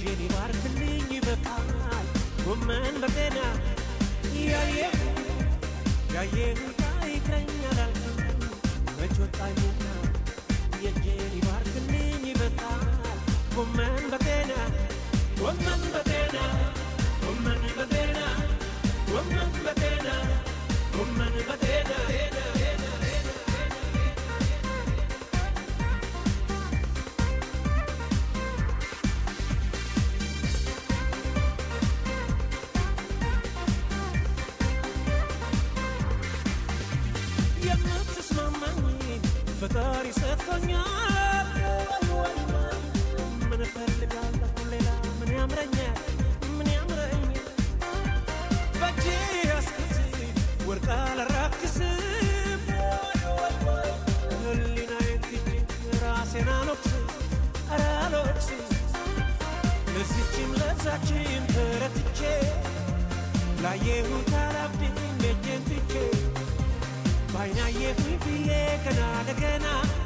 የእጄን ይባርክልኝ ይበቃል ጎመን በጤና ያየ ያየሁት አይተኛል አልኩኝ መች ወጣኝና የእጄን ይባርክልኝ ይበቃል ጎመን በጤና ጎመን በጤና ጎመን በጤና ጎመን በጤና ጎመን በጤና የምትስማማኝ ፈጣሪ ሰጥቶኛል። ምን እፈልጋለሁ ሌላ ምን ያምረኛል ምን ያምረኛል በእጄ ያስኩት ወርቅ አላራክስም ህሊናዬን ትቼ ራሴን አልወቅስም ኧረ አልወቅስም ለዚችም ለዛችም ተረትቼ ላየሁት አላብድም እጄን ትቼ ባይናየሁኝ ብዬ ገና ለገና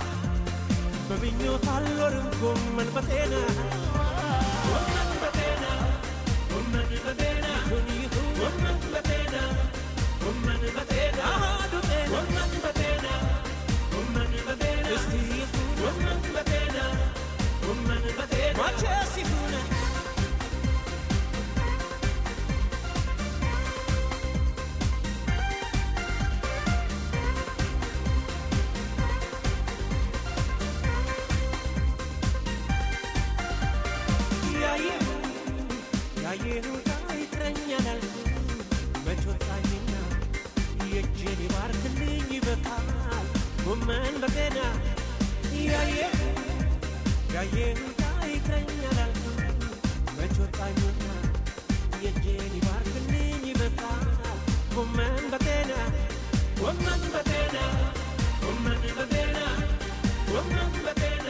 በምኞት አልኖርም ጎመን በጤና ጎመን በጤና ጎመን በጤና ይሁን ይሁን ጎመን በጤና ጎመን በጤና አሃዱ ጤና ጎመን በጤና ጎመን በጤና እስቲ ይሁን ጎመን በጤና ጎመን በጤና መቼስ ይሁን ያየሁት አይጥረኛል አልኩኝ መች ወጣኝና የእጄን ይባርክልኝ ይበቃል ጎመን በጤና ያየ ያየሁት አይጥረኛል አልኩኝ መች ወጣኝና የእጄን ይባርክልኝ ይበቃል ጎመን በጤና ጎመን በጤና ጎመን በጤና ጎመን በጤና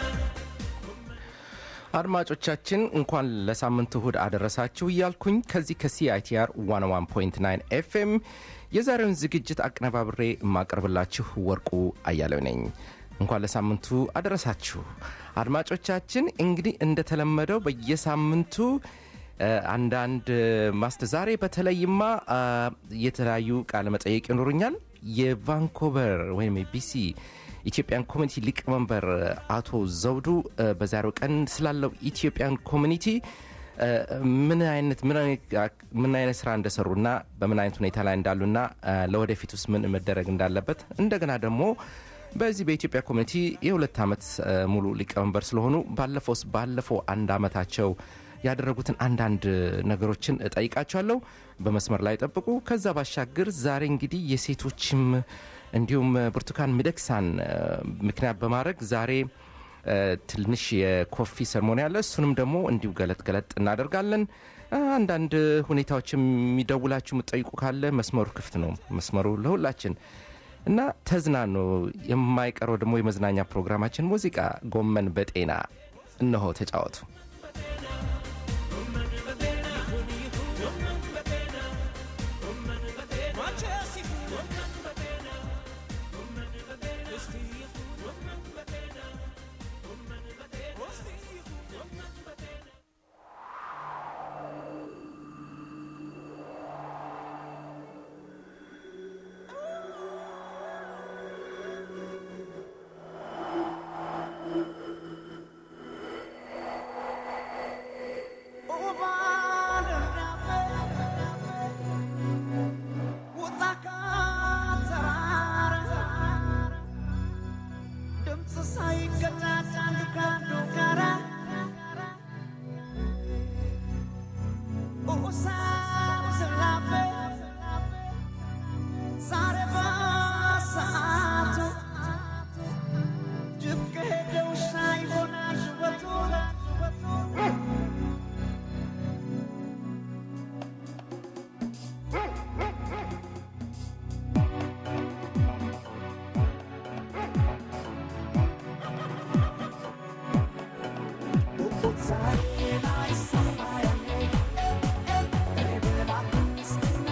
አድማጮቻችን እንኳን ለሳምንት እሁድ አደረሳችሁ እያልኩኝ ከዚህ ከሲአይቲአር 101.9 ኤፍኤም የዛሬውን ዝግጅት አቀነባብሬ የማቀርብላችሁ ወርቁ አያሌው ነኝ። እንኳን ለሳምንቱ አደረሳችሁ አድማጮቻችን። እንግዲህ እንደተለመደው በየሳምንቱ አንዳንድ ማስተ ዛሬ በተለይማ የተለያዩ ቃለ መጠየቅ ይኖሩኛል። የቫንኮቨር ወይም የቢሲ ኢትዮጵያን ኮሚኒቲ ሊቀመንበር አቶ ዘውዱ በዛሬው ቀን ስላለው ኢትዮጵያን ኮሚኒቲ ምን አይነት ምን አይነት ስራ እንደሰሩና በምን አይነት ሁኔታ ላይ እንዳሉና ለወደፊት ውስጥ ምን መደረግ እንዳለበት እንደገና ደግሞ በዚህ በኢትዮጵያ ኮሚኒቲ የሁለት ዓመት ሙሉ ሊቀመንበር ስለሆኑ ባለፈው ባለፈው አንድ ዓመታቸው ያደረጉትን አንዳንድ ነገሮችን እጠይቃቸዋለሁ። በመስመር ላይ ጠብቁ። ከዛ ባሻገር ዛሬ እንግዲህ የሴቶችም እንዲሁም ብርቱካን ሚደቅሳን ምክንያት በማድረግ ዛሬ ትንሽ የኮፊ ሰርሞኒ አለ። እሱንም ደግሞ እንዲሁ ገለጥ ገለጥ እናደርጋለን። አንዳንድ ሁኔታዎች የሚደውላችሁ የምትጠይቁ ካለ መስመሩ ክፍት ነው። መስመሩ ለሁላችን እና ተዝናኑ። የማይቀረው ደግሞ የመዝናኛ ፕሮግራማችን ሙዚቃ ጎመን በጤና እነሆ ተጫወቱ። Sorry, I saw my name.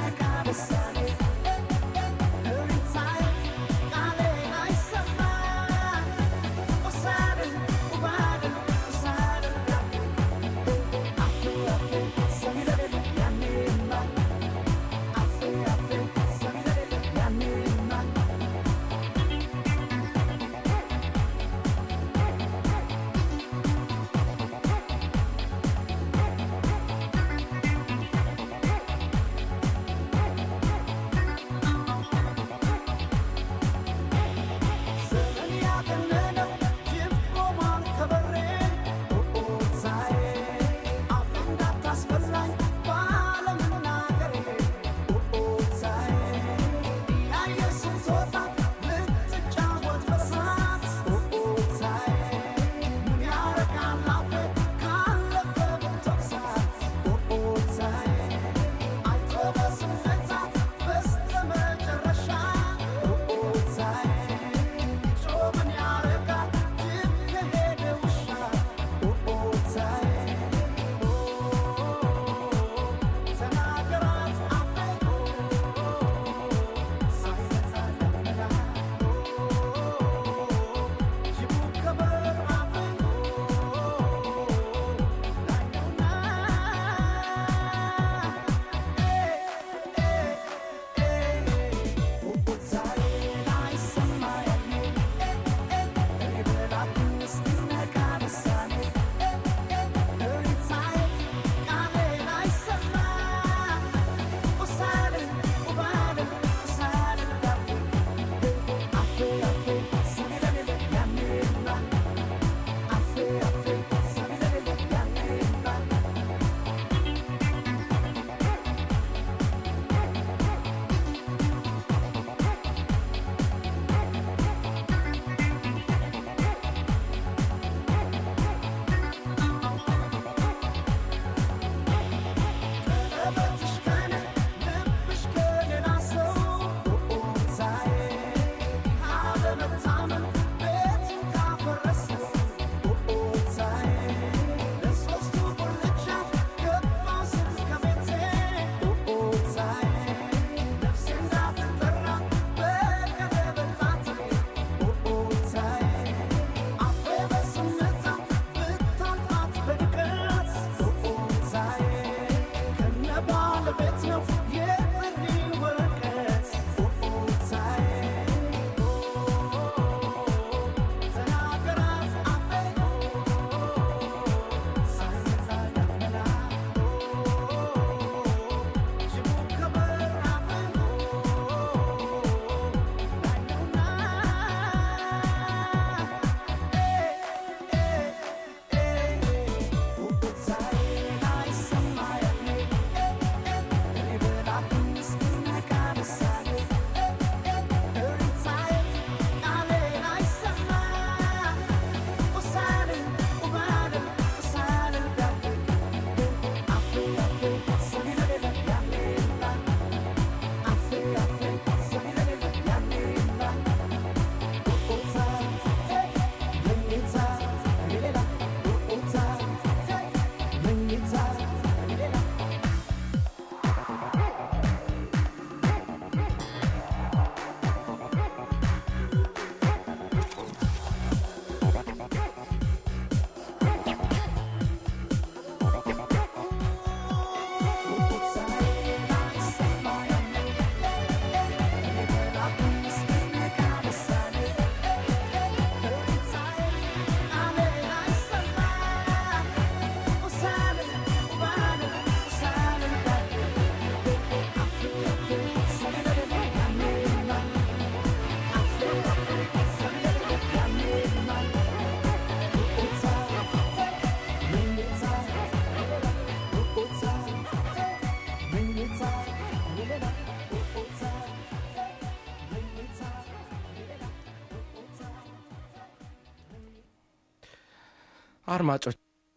አድማጮች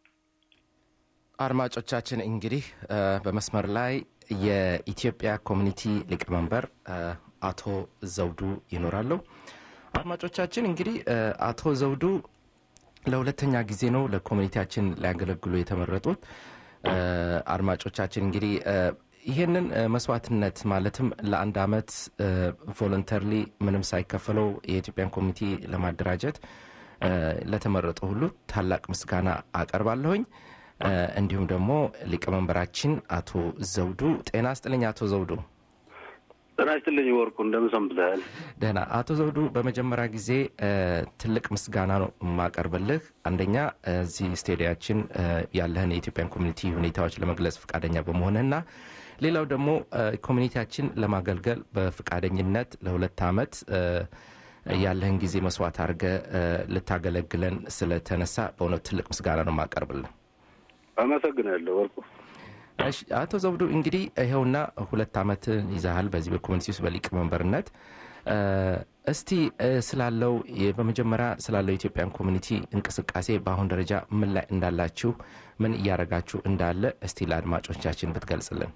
አድማጮቻችን እንግዲህ እ፣ በመስመር ላይ የኢትዮጵያ ኮሚኒቲ ሊቀመንበር እ፣ አቶ ዘውዱ ይኖራሉ። አድማጮቻችን እንግዲህ እ፣ አቶ ዘውዱ ለሁለተኛ ጊዜ ነው ለኮሚኒቲያችን ሊያገለግሉ የተመረጡት። እ፣ አድማጮቻችን እንግዲህ እ፣ ይህንን እ፣ መስዋዕትነት ማለትም ለአንድ አመት ቮለንተርሊ ምንም ሳይከፈለው የኢትዮጵያን ኮሚኒቲ ለማደራጀት እ፣ ለተመረጡ ሁሉ ታላቅ ምስጋና አቀርባለሁኝ። እ፣ እንዲሁም ደግሞ ሊቀመንበራችን አቶ ዘውዱ ጤና ስጥልኝ። አቶ ዘውዱ ጤና ይስጥልኝ ወርቁ፣ እንደምን ሰንብተሃል? ደህና። አቶ ዘውዱ በመጀመሪያ ጊዜ እ፣ ትልቅ ምስጋና ነው የማቀርብልህ። አንደኛ እዚህ ስቴዲያችን እ፣ ያለህን የኢትዮጵያን ኮሚኒቲ ሁኔታዎች ለመግለጽ ፈቃደኛ በመሆንህና ሌላው ደግሞ እ፣ ኮሚኒቲያችን ለማገልገል በፈቃደኝነት ለሁለት አመት እ፣ ያለህን ጊዜ መስዋዕት አድርገህ እ፣ ልታገለግለን ስለተነሳ በእውነት ትልቅ ምስጋና ነው የማቀርብልህ። አመሰግናለሁ ወርቁ። እሺ አቶ ዘውዱ እንግዲህ ይኸውና ሁለት አመት ይዛሃል በዚህ በኮሚኒቲ ውስጥ በሊቀመንበርነት እ፣ እስቲ እ፣ ስላለው የ- በመጀመሪያ ስላለው የኢትዮጵያን ኮሚኒቲ እንቅስቃሴ በአሁን ደረጃ ምን ላይ እንዳላችሁ ምን እያደረጋችሁ እንዳለ እስቲ ለአድማጮቻችን ብትገልጽልን።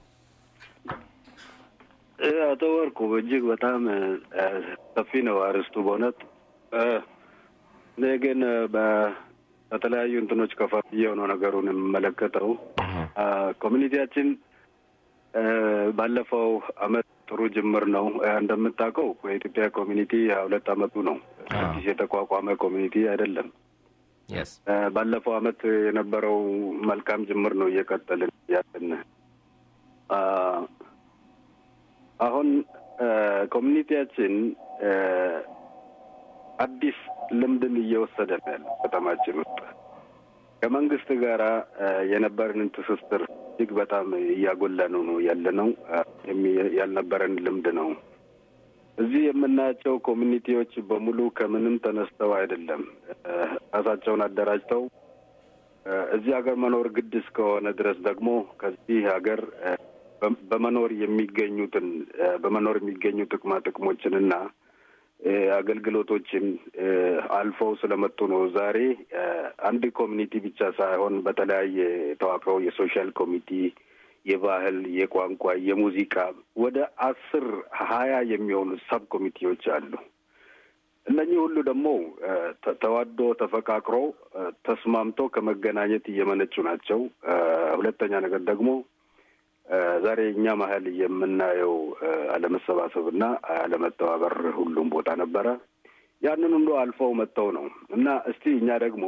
እ፣ አቶ ወርቁ እጅግ በጣም እ፣ ሰፊ ነው አርስቱ በእውነት እ፣ እኔ ግን እ፣ በ- በተለያዩ እንትኖች ከፋፍዬው ነው ነገሩን የምመለከተው። አ፣ ኮሚኒቲያችን እ፣ ባለፈው አመት ጥሩ ጅምር ነው። እ፣ እንደምታውቀው የኢትዮጵያ ኮሚኒቲ ሀያ ሁለት አመቱ ነው። አዎ። አዲስ የተቋቋመ ኮሚኒቲ አይደለም። የስ እ፣ ባለፈው አመት የነበረው መልካም ጅምር ነው እየቀጠልን ያለን። አ፣ አሁን እ፣ ኮሚኒቲያችን እ፣ አዲስ ልምድን እየወሰደ ነው ያለው ከተማችን ውስጥ ከመንግስት ጋራ እ፣ የነበረንን ትስስር እጅግ በጣም እያጎላን ነው ያለ ነው። እ፣ የሚ- ያልነበረን ልምድ ነው። እዚህ የምናያቸው ኮሚኒቲዎች በሙሉ ከምንም ተነስተው አይደለም እ፣ ራሳቸውን አደራጅተው እ፣ እዚህ ሀገር መኖር ግድ እስከሆነ ድረስ ደግሞ ከዚህ ሀገር እ፣ በ- በመኖር የሚገኙትን እ፣ በመኖር የሚገኙ ጥቅማ ጥቅሞችንና እ፣ አገልግሎቶችን እ፣ አልፈው ስለመጡ ነው። ዛሬ እ፣ አንድ ኮሚኒቲ ብቻ ሳይሆን በተለያየ ተዋቅረው የሶሻል ኮሚቲ፣ የባህል፣ የቋንቋ፣ የሙዚቃ ወደ አስር ሀያ የሚሆኑ ሰብ ኮሚቴዎች አሉ። እነኚህ ሁሉ ደግሞ እ፣ ተ- ተዋዶ ተፈቃቅሮ እ፣ ተስማምቶ ከመገናኘት እየመነጩ ናቸው። እ፣ ሁለተኛ ነገር ደግሞ እ፣ ዛሬ እኛ መሀል የምናየው እ፣ አለመሰባሰብና አለመተባበር ሁሉም ቦታ ነበረ። ያንን ሁሉ አልፈው መጥተው ነው እና እስቲ እኛ ደግሞ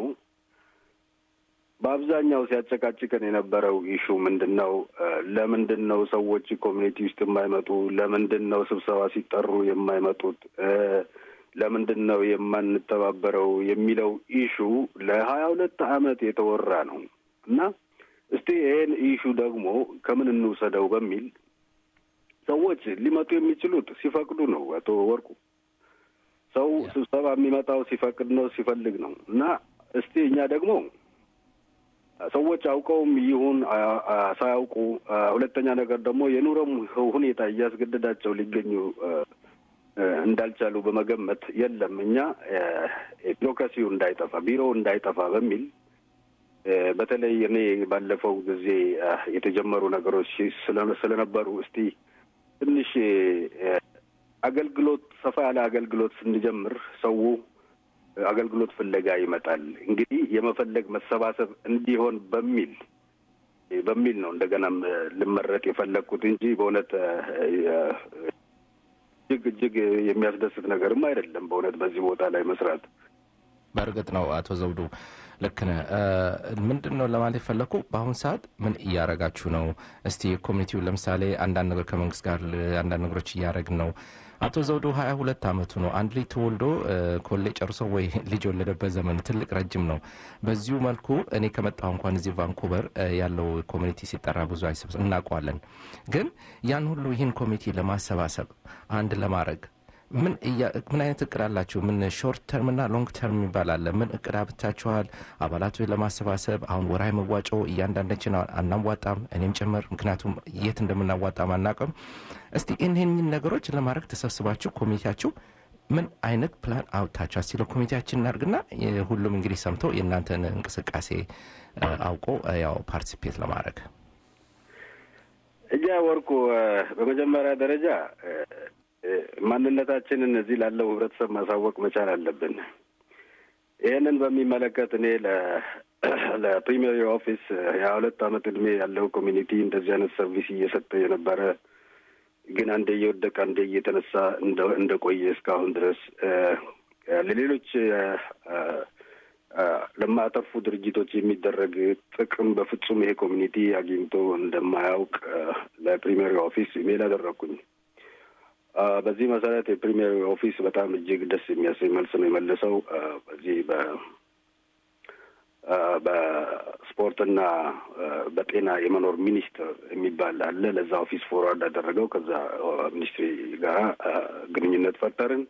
በአብዛኛው ሲያጨቃጭቀን የነበረው ኢሹ ምንድን ነው? እ፣ ለምንድን ነው ሰዎች ኮሚኒቲ ውስጥ የማይመጡ? ለምንድን ነው ስብሰባ ሲጠሩ የማይመጡት? እ፣ ለምንድን ነው የማንተባበረው የሚለው ኢሹ ለሀያ ሁለት አመት የተወራ ነው እና እስቲ ይሄን ኢሹ ደግሞ ከምን እንውሰደው በሚል ሰዎች ሊመጡ የሚችሉት ሲፈቅዱ ነው። አቶ ወርቁ ሰው ስብሰባ የሚመጣው ሲፈቅድ ነው፣ ሲፈልግ ነው እና እስቲ እኛ ደግሞ ሰዎች አውቀውም ይሁን አ- አ- ሳያውቁ አ፣ ሁለተኛ ነገር ደግሞ የኑሮም ሁኔታ እያስገደዳቸው ሊገኙ አ፣ አ፣ እንዳልቻሉ በመገመት የለም እኛ አ፣ ቢሮክራሲው እንዳይጠፋ ቢሮው እንዳይጠፋ በሚል አ፣ በተለይ እኔ ባለፈው ጊዜ አ፣ የተጀመሩ ነገሮች ስለ- ስለነበሩ እስቲ ትንሽ አ፣ አገልግሎት ሰፋ ያለ አገልግሎት ስንጀምር ሰው አገልግሎት ፍለጋ ይመጣል። እንግዲህ የመፈለግ መሰባሰብ እንዲሆን በሚል በሚል ነው እንደገናም እ፣ ልመረጥ የፈለግኩት እንጂ በእውነት እ፣ እ፣ እጅግ እጅግ የሚያስደስት ነገርም አይደለም። በእውነት በዚህ ቦታ ላይ መስራት በእርግጥ ነው አቶ ዘውዱ ልክ ነህ። እ፣ ምንድን ነው ለማለት የፈለግኩ በአሁኑ ሰዓት ምን እያረጋችሁ ነው? እስቲ ኮሚኒቲው ለምሳሌ አንዳንድ ነገር ከመንግስት ጋር ል- አንዳንድ ነገሮች እያደረግን ነው። አቶ ዘውዱ ሀያ ሁለት አመቱ ነው። አንድ ልጅ ተወልዶ እ፣ ኮሌጅ ጨርሶ ወይ ልጅ የወለደበት ዘመን ትልቅ ረጅም ነው። በዚሁ መልኩ እኔ ከመጣሁ እንኳን እዚህ ቫንኩቨር እ፣ ያለው ኮሚኒቲ ሲጠራ ብዙ አይሰብሰብ እናውቀዋለን። ግን ያን ሁሉ ይህን ኮሚቴ ለማሰባሰብ አንድ ለማድረግ ምን እያ- ምን አይነት እቅድ አላችሁ? ምን ሾርት ተርም እና ሎንግ ተርም የሚባል አለ። ምን እቅድ አብታችኋል? አባላቶች ለማሰባሰብ አሁን ወርሃዊ መዋጮ እያንዳንዳችን አናዋጣም፣ እኔም ጭምር ምክንያቱም የት እንደምናዋጣም አናውቅም። እስቲ እነኝን ነገሮች ለማድረግ ተሰብስባችሁ ኮሚቴያችሁ ምን አይነት ፕላን አውጥታችኋል? ሲለ ኮሚቴያችን እናድርግና የ- ሁሉም እንግዲህ ሰምቶ የእናንተን እንቅስቃሴ እ፣ አውቆ እ፣ ያው ፓርቲሲፔት ለማድረግ እጃ ወርቁ እ፣ በመጀመሪያ ደረጃ እ፣ እ፣ ማንነታችንን እዚህ ላለው ህብረተሰብ ማሳወቅ መቻል አለብን። ይህንን በሚመለከት እኔ ለ- ለፕሪሚየር ኦፊስ የሀያ ሁለት አመት እድሜ ያለው ኮሚኒቲ እንደዚህ አይነት ሰርቪስ እየሰጠ የነበረ ግን አንዴ እየወደቀ አንዴ እየተነሳ እንደ- እንደቆየ እስካሁን ድረስ እ፣ እ፣ ለሌሎች እ፣ እ፣ እ፣ ለማያተርፉ ድርጅቶች የሚደረግ ጥቅም በፍጹም ይሄ ኮሚኒቲ አግኝቶ እንደማያውቅ እ፣ ለፕሪሚየር ኦፊስ ኢሜል አደረግኩኝ። አ፣ በዚህ መሰረት የፕሪሚየር ኦፊስ በጣም እጅግ ደስ የሚያሰኝ መልስ ነው የመለሰው። አ፣ በዚህ በ አ፣ በስፖርትና አ፣ በጤና የመኖር ሚኒስቴር የሚባል አለ። ለዛ ኦፊስ ፎርዋርድ አደረገው። ከዛ አ፣ ሚኒስትሪ ጋር አ፣ ግንኙነት ፈጠርን።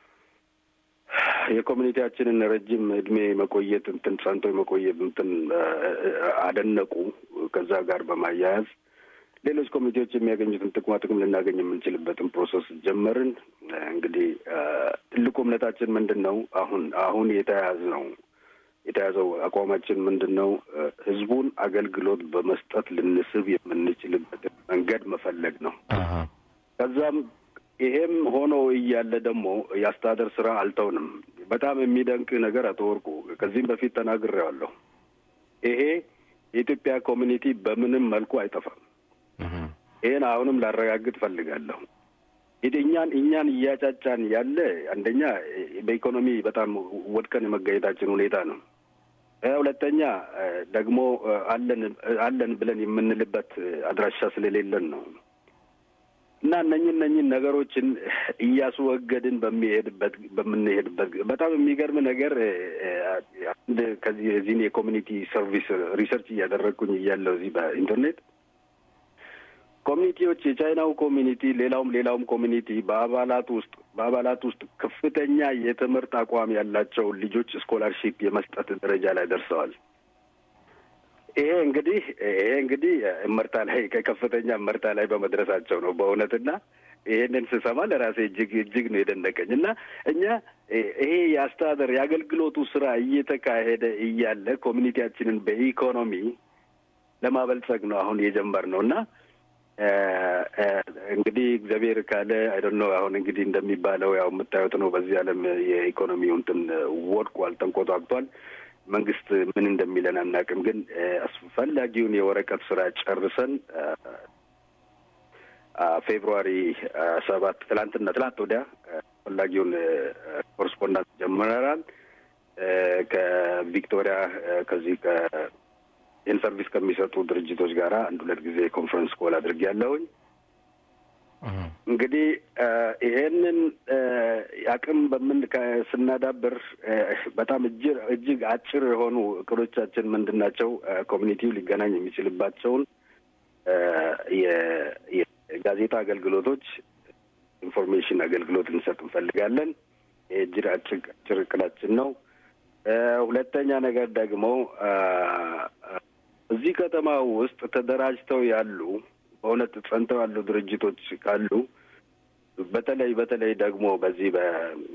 የኮሚኒቲያችንን ረጅም እድሜ መቆየት እንትን ጸንቶ የመቆየት እንትን አ፣ አደነቁ። ከዛ ጋር በማያያዝ ሌሎች ኮሚቴዎች የሚያገኙትን ጥቅማ ጥቅም ልናገኝ የምንችልበትን ፕሮሰስ ጀመርን። እንግዲህ አ፣ ትልቁ እምነታችን ምንድን ነው? አሁን አሁን የተያያዝ ነው የተያዘው አቋማችን ምንድን ነው? አ፣ ህዝቡን አገልግሎት በመስጠት ልንስብ የምንችልበትን መንገድ መፈለግ ነው። አሀ። ከዛም ይሄም ሆኖ እያለ ደግሞ የአስተዳደር ስራ አልተውንም። በጣም የሚደንቅ ነገር አቶ ወርቁ ከዚህም በፊት ተናግሬዋለሁ። ይሄ የኢትዮጵያ ኮሚኒቲ በምንም መልኩ አይጠፋም። እህ። ይህን አሁንም ላረጋግጥ ፈልጋለሁ። እንግዲህ እኛን እኛን እያጫጫን ያለ አንደኛ በኢኮኖሚ በጣም ወድቀን የመገኘታችን ሁኔታ ነው። እ፣ ሁለተኛ እ፣ ደግሞ እ፣ አለን አለን ብለን የምንልበት እ፣ አድራሻ ስለሌለን ነው እና እነኝን እነኝን ነገሮችን እያስወገድን በሚሄድበት በምንሄድበት በጣም የሚገርም ነገር እ፣ እ፣ አንድ ከዚህ የዚህን የኮሚኒቲ ሰርቪስ ሪሰርች እያደረግኩኝ እያለው እዚህ በኢንተርኔት ኮሚኒቲዎች የቻይናው ኮሚኒቲ ሌላውም ሌላውም ኮሚኒቲ በአባላት ውስጥ በአባላት ውስጥ ከፍተኛ የትምህርት አቋም ያላቸው ልጆች ስኮላርሺፕ የመስጠት ደረጃ ላይ ደርሰዋል። ይሄ እንግዲህ ይሄ እንግዲህ እመርታ ላይ ከከፍተኛ እመርታ ላይ በመድረሳቸው ነው በእውነትና ይሄንን ስሰማ ለራሴ እጅግ እጅግ ነው የደነቀኝ እና እኛ ይሄ የአስተዳደር የአገልግሎቱ ስራ እየተካሄደ እያለ ኮሚኒቲያችንን በኢኮኖሚ ለማበልጸግ ነው አሁን የጀመርነው እና እንግዲህ እግዚአብሔር ካለ አይደል ነው አሁን እንግዲህ እንደሚባለው ያው የምታዩት ነው። በዚህ ዓለም የኢኮኖሚው እንትን ወድቋል፣ ተንቆጣቅቷል። መንግስት ምን እንደሚለን አናውቅም። ግን አስፈላጊውን የወረቀት ስራ ጨርሰን ፌብሩዋሪ ሰባት ትላንትና ትላንት ወዲያ አስፈላጊውን ኮረስፖንዳንት ጀምረናል ከቪክቶሪያ ከዚህ ይህን ሰርቪስ ከሚሰጡ ድርጅቶች ጋር አንድ ሁለት ጊዜ ኮንፈረንስ ኮል አድርጌ ያለሁኝ። እንግዲህ ይሄንን አቅም በምን ስናዳብር በጣም እጅግ አጭር የሆኑ እቅዶቻችን ምንድን ናቸው? ኮሚኒቲው ሊገናኝ የሚችልባቸውን የጋዜጣ አገልግሎቶች፣ ኢንፎርሜሽን አገልግሎት ልንሰጥ እንፈልጋለን። ይህ እጅግ አጭር እቅዳችን ነው። ሁለተኛ ነገር ደግሞ እዚህ ከተማ ውስጥ ተደራጅተው ያሉ በእውነት ጸንተው ያሉ ድርጅቶች ካሉ በተለይ በተለይ ደግሞ በዚህ በ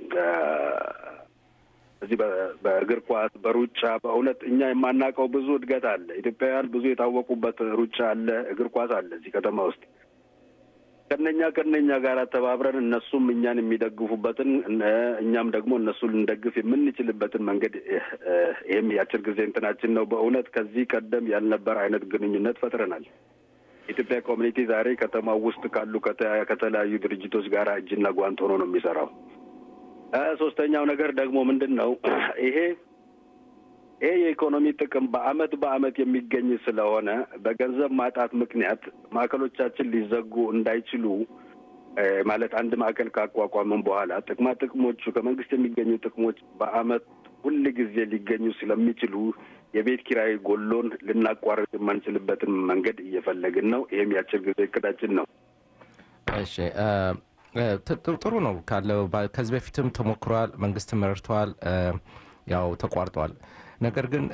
በዚህ በእግር ኳስ፣ በሩጫ በእውነት እኛ የማናውቀው ብዙ እድገት አለ። ኢትዮጵያውያን ብዙ የታወቁበት ሩጫ አለ፣ እግር ኳስ አለ እዚህ ከተማ ውስጥ ከነኛ ከነኛ ጋር ተባብረን እነሱም እኛን የሚደግፉበትን እኛም ደግሞ እነሱን ልንደግፍ የምንችልበትን መንገድ ይህም የአጭር ጊዜ እንትናችን ነው። በእውነት ከዚህ ቀደም ያልነበር አይነት ግንኙነት ፈጥረናል። የኢትዮጵያ ኮሚኒቲ ዛሬ ከተማው ውስጥ ካሉ ከተለያዩ ድርጅቶች ጋር እጅና ጓንት ሆኖ ነው የሚሰራው። ሶስተኛው ነገር ደግሞ ምንድን ነው ይሄ ይሄ የኢኮኖሚ ጥቅም በአመት በአመት የሚገኝ ስለሆነ በገንዘብ ማጣት ምክንያት ማዕከሎቻችን ሊዘጉ እንዳይችሉ ማለት አንድ ማዕከል ካቋቋምን በኋላ ጥቅማ ጥቅሞቹ ከመንግስት የሚገኙ ጥቅሞች በአመት ሁል ጊዜ ሊገኙ ስለሚችሉ የቤት ኪራይ ጎሎን ልናቋርጥ የማንችልበትን መንገድ እየፈለግን ነው። ይህም የአጭር ጊዜ እቅዳችን ነው። እሺ ጥሩ ነው ካለው ከዚህ በፊትም ተሞክሯል። መንግስትም ረድተዋል። ያው ተቋርጧል። ነገር ግን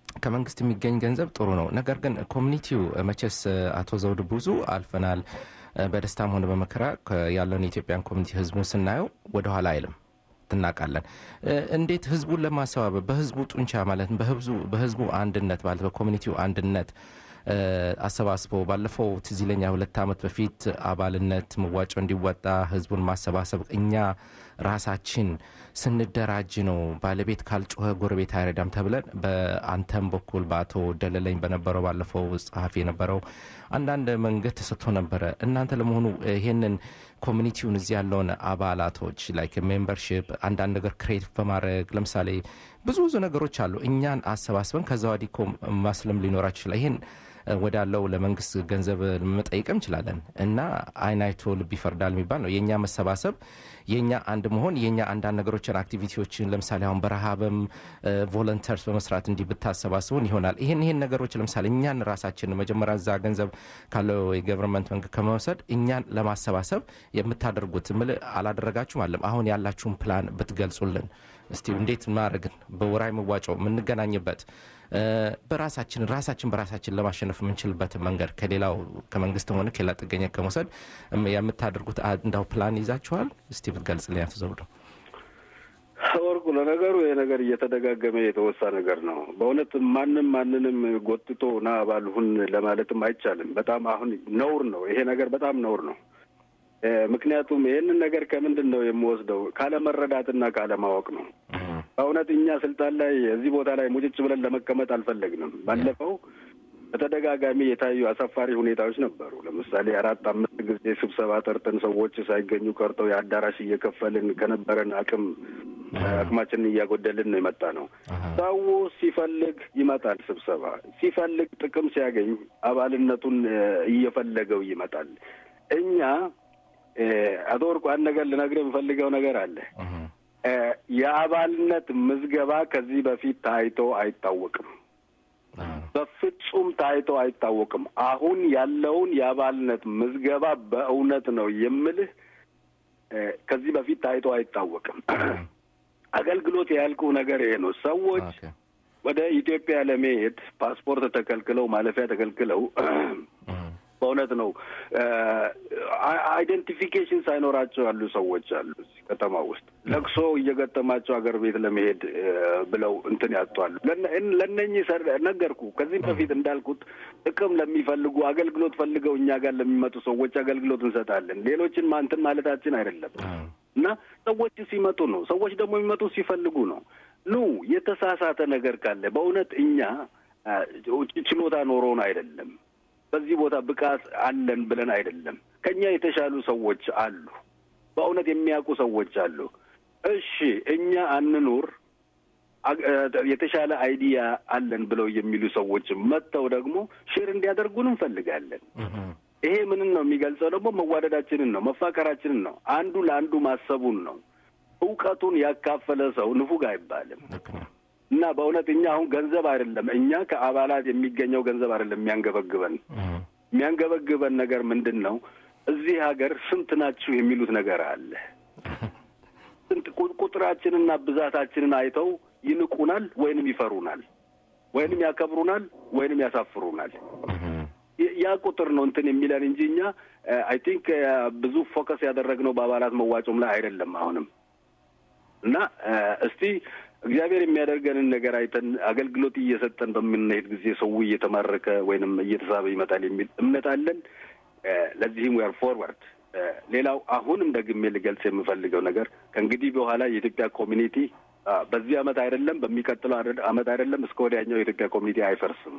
ከመንግስት የሚገኝ ገንዘብ ጥሩ ነው። ነገር ግን ኮሚኒቲው መቼስ አቶ ዘውድ ብዙ አልፈናል። እ፣ በደስታም ሆነ በመከራ ከ- ያለውን የኢትዮጵያን ኮሚኒቲ ህዝቡን ስናየው ወደኋላ አይልም እናውቃለን። እ፣ እንዴት ህዝቡን ለማሰባበብ በህዝቡ ጡንቻ ማለት በህዝቡ በህዝቡ አንድነት ማለት በኮሚኒቲው አንድነት እ፣ አሰባስቦ ባለፈው ትዝ ይለኛል ሁለት ዓመት በፊት አባልነት መዋጮ እንዲወጣ ህዝቡን ማሰባሰብ እኛ ራሳችን ስንደራጅ ነው ባለቤት ካልጮኸ ጎረቤት አይረዳም ተብለን በአንተም በኩል በአቶ ደለለኝ በነበረው ባለፈው ጸሐፊ የነበረው አንዳንድ መንገድ ተሰጥቶ ነበረ። እናንተ ለመሆኑ ይሄንን ኮሚኒቲውን እዚህ ያለውን አባላቶች ላይክ ሜምበርሽፕ አንዳንድ ነገር ክሬት በማድረግ ለምሳሌ ብዙ ብዙ ነገሮች አሉ። እኛን አሰባስበን ከዛ ወዲህ እኮ ማስለም ሊኖራችሁ ይችላል። ይሄን እ፣ ወዳለው ለመንግስት ገንዘብ መጠየቅም እንችላለን እና አይን አይቶ ልብ ይፈርዳል የሚባል ነው። የእኛ መሰባሰብ የእኛ አንድ መሆን የእኛ አንዳንድ ነገሮችን አክቲቪቲዎችን ለምሳሌ አሁን በረሃብም ቮለንተርስ በመስራት እንዲህ ብታሰባስቡን ይሆናል። ይህን ይህን ነገሮች ለምሳሌ እኛን ራሳችን መጀመሪያ እዛ ገንዘብ ካለው የገቨርንመንት መንግስት ከመውሰድ እኛን ለማሰባሰብ የምታደርጉት ምል አላደረጋችሁም አለም አሁን ያላችሁን ፕላን ብትገልጹልን እስቲ እንዴት ማድረግን በወራዊ መዋጮ የምንገናኝበት እ፣ በራሳችን ራሳችን በራሳችን ለማሸነፍ የምንችልበትን መንገድ ከሌላው ከመንግስትም ሆነ ከሌላ ጥገኛ ከመውሰድ እም፣ የምታደርጉት አ- እንዳው ፕላን ይዛችኋል? እስቲ ብትገልጽልኝ አቶ ዘውዱ። ወርቁ ለነገሩ ይሄ ነገር እየተደጋገመ የተወሳ ነገር ነው። በእውነት ማንም ማንንም ጎትቶ ና ባልሁን ለማለትም አይቻልም። በጣም አሁን ነውር ነው ይሄ ነገር፣ በጣም ነውር ነው። እ፣ ምክንያቱም ይህንን ነገር ከምንድን ነው የምወስደው? ካለመረዳትና ካለማወቅ ነው። በእውነት እኛ ስልጣን ላይ እዚህ ቦታ ላይ ሙጭጭ ብለን ለመቀመጥ አልፈለግንም። ባለፈው በተደጋጋሚ የታዩ አሳፋሪ ሁኔታዎች ነበሩ። ለምሳሌ አራት አምስት ጊዜ ስብሰባ ጠርተን ሰዎች ሳይገኙ ቀርተው የአዳራሽ እየከፈልን ከነበረን አቅም አቅማችንን እያጎደልን ነው የመጣ ነው። ሰው ሲፈልግ ይመጣል ስብሰባ፣ ሲፈልግ ጥቅም ሲያገኝ አባልነቱን እ፣ እየፈለገው ይመጣል። እኛ እ፣ አቶ ወርቁ አንድ ነገር ልነግርህ የምፈልገው ነገር አለ። እ፣ የአባልነት ምዝገባ ከዚህ በፊት ታይቶ አይታወቅም። በፍጹም ታይቶ አይታወቅም። አሁን ያለውን የአባልነት ምዝገባ በእውነት ነው የምልህ እ፣ ከዚህ በፊት ታይቶ አይታወቅም። አገልግሎት ያልኩ ነገር ይሄ ነው። ሰዎች ኦኬ። ወደ ኢትዮጵያ ለመሄድ ፓስፖርት ተከልክለው ማለፊያ ተከልክለው በእውነት ነው አይደንቲፊኬሽን ሳይኖራቸው ያሉ ሰዎች አሉ እዚህ ከተማ ውስጥ ለቅሶ እየገጠማቸው ሀገር ቤት ለመሄድ እ፣ ብለው እንትን ያጧሉ። ለነ- እን- ለእነኚህ ሰር- ነገርኩ ከዚህም በፊት እንዳልኩት ጥቅም ለሚፈልጉ አገልግሎት ፈልገው እኛ ጋር ለሚመጡ ሰዎች አገልግሎት እንሰጣለን። ሌሎችን ማንትን ማለታችን አይደለም እና ሰዎች ሲመጡ ነው። ሰዎች ደግሞ የሚመጡ ሲፈልጉ ነው። ኑ የተሳሳተ ነገር ካለ በእውነት እኛ አ፣ ችሎታ ኖሮን አይደለም በዚህ ቦታ ብቃት አለን ብለን አይደለም። ከኛ የተሻሉ ሰዎች አሉ። በእውነት የሚያውቁ ሰዎች አሉ። እሺ እኛ አንኑር፣ አግ- እ፣ የተሻለ አይዲያ አለን ብለው የሚሉ ሰዎች መጥተው ደግሞ ሼር እንዲያደርጉን እንፈልጋለን። ይሄ ምንን ነው የሚገልጸው? ደግሞ መዋደዳችንን ነው፣ መፋቀራችንን ነው፣ አንዱ ለአንዱ ማሰቡን ነው። እውቀቱን ያካፈለ ሰው ንፉግ አይባልም። ልክ ነው። እና በእውነት እኛ አሁን ገንዘብ አይደለም እኛ ከአባላት የሚገኘው ገንዘብ አይደለም የሚያንገበግበን የሚያንገበግበን ነገር ምንድን ነው? እዚህ ሀገር ስንት ናችሁ የሚሉት ነገር አለ። ስንት ቁ- ቁጥራችንና ብዛታችንን አይተው ይንቁናል፣ ወይንም ይፈሩናል፣ ወይንም ያከብሩናል፣ ወይንም ያሳፍሩናል። የ- ያ ቁጥር ነው እንትን የሚለን እንጂ እኛ አይ ቲንክ ብዙ ፎከስ ያደረግነው በአባላት መዋጮም ላይ አይደለም አሁንም እና እ፣ እስቲ እግዚአብሔር የሚያደርገንን ነገር አይተን አገልግሎት እየሰጠን በምንሄድ ጊዜ ሰው እየተማረከ ወይንም እየተሳበ ይመጣል የሚል እምነት አለን። እ፣ ለዚህም ዌር ፎርዋርድ። ሌላው አሁንም ደግሜ ልገልጽ የምፈልገው ነገር ከእንግዲህ በኋላ የኢትዮጵያ ኮሚኒቲ አ፣ በዚህ አመት አይደለም በሚቀጥለው አደ- አመት አይደለም እስከ ወዲያኛው የኢትዮጵያ ኮሚኒቲ አይፈርስም።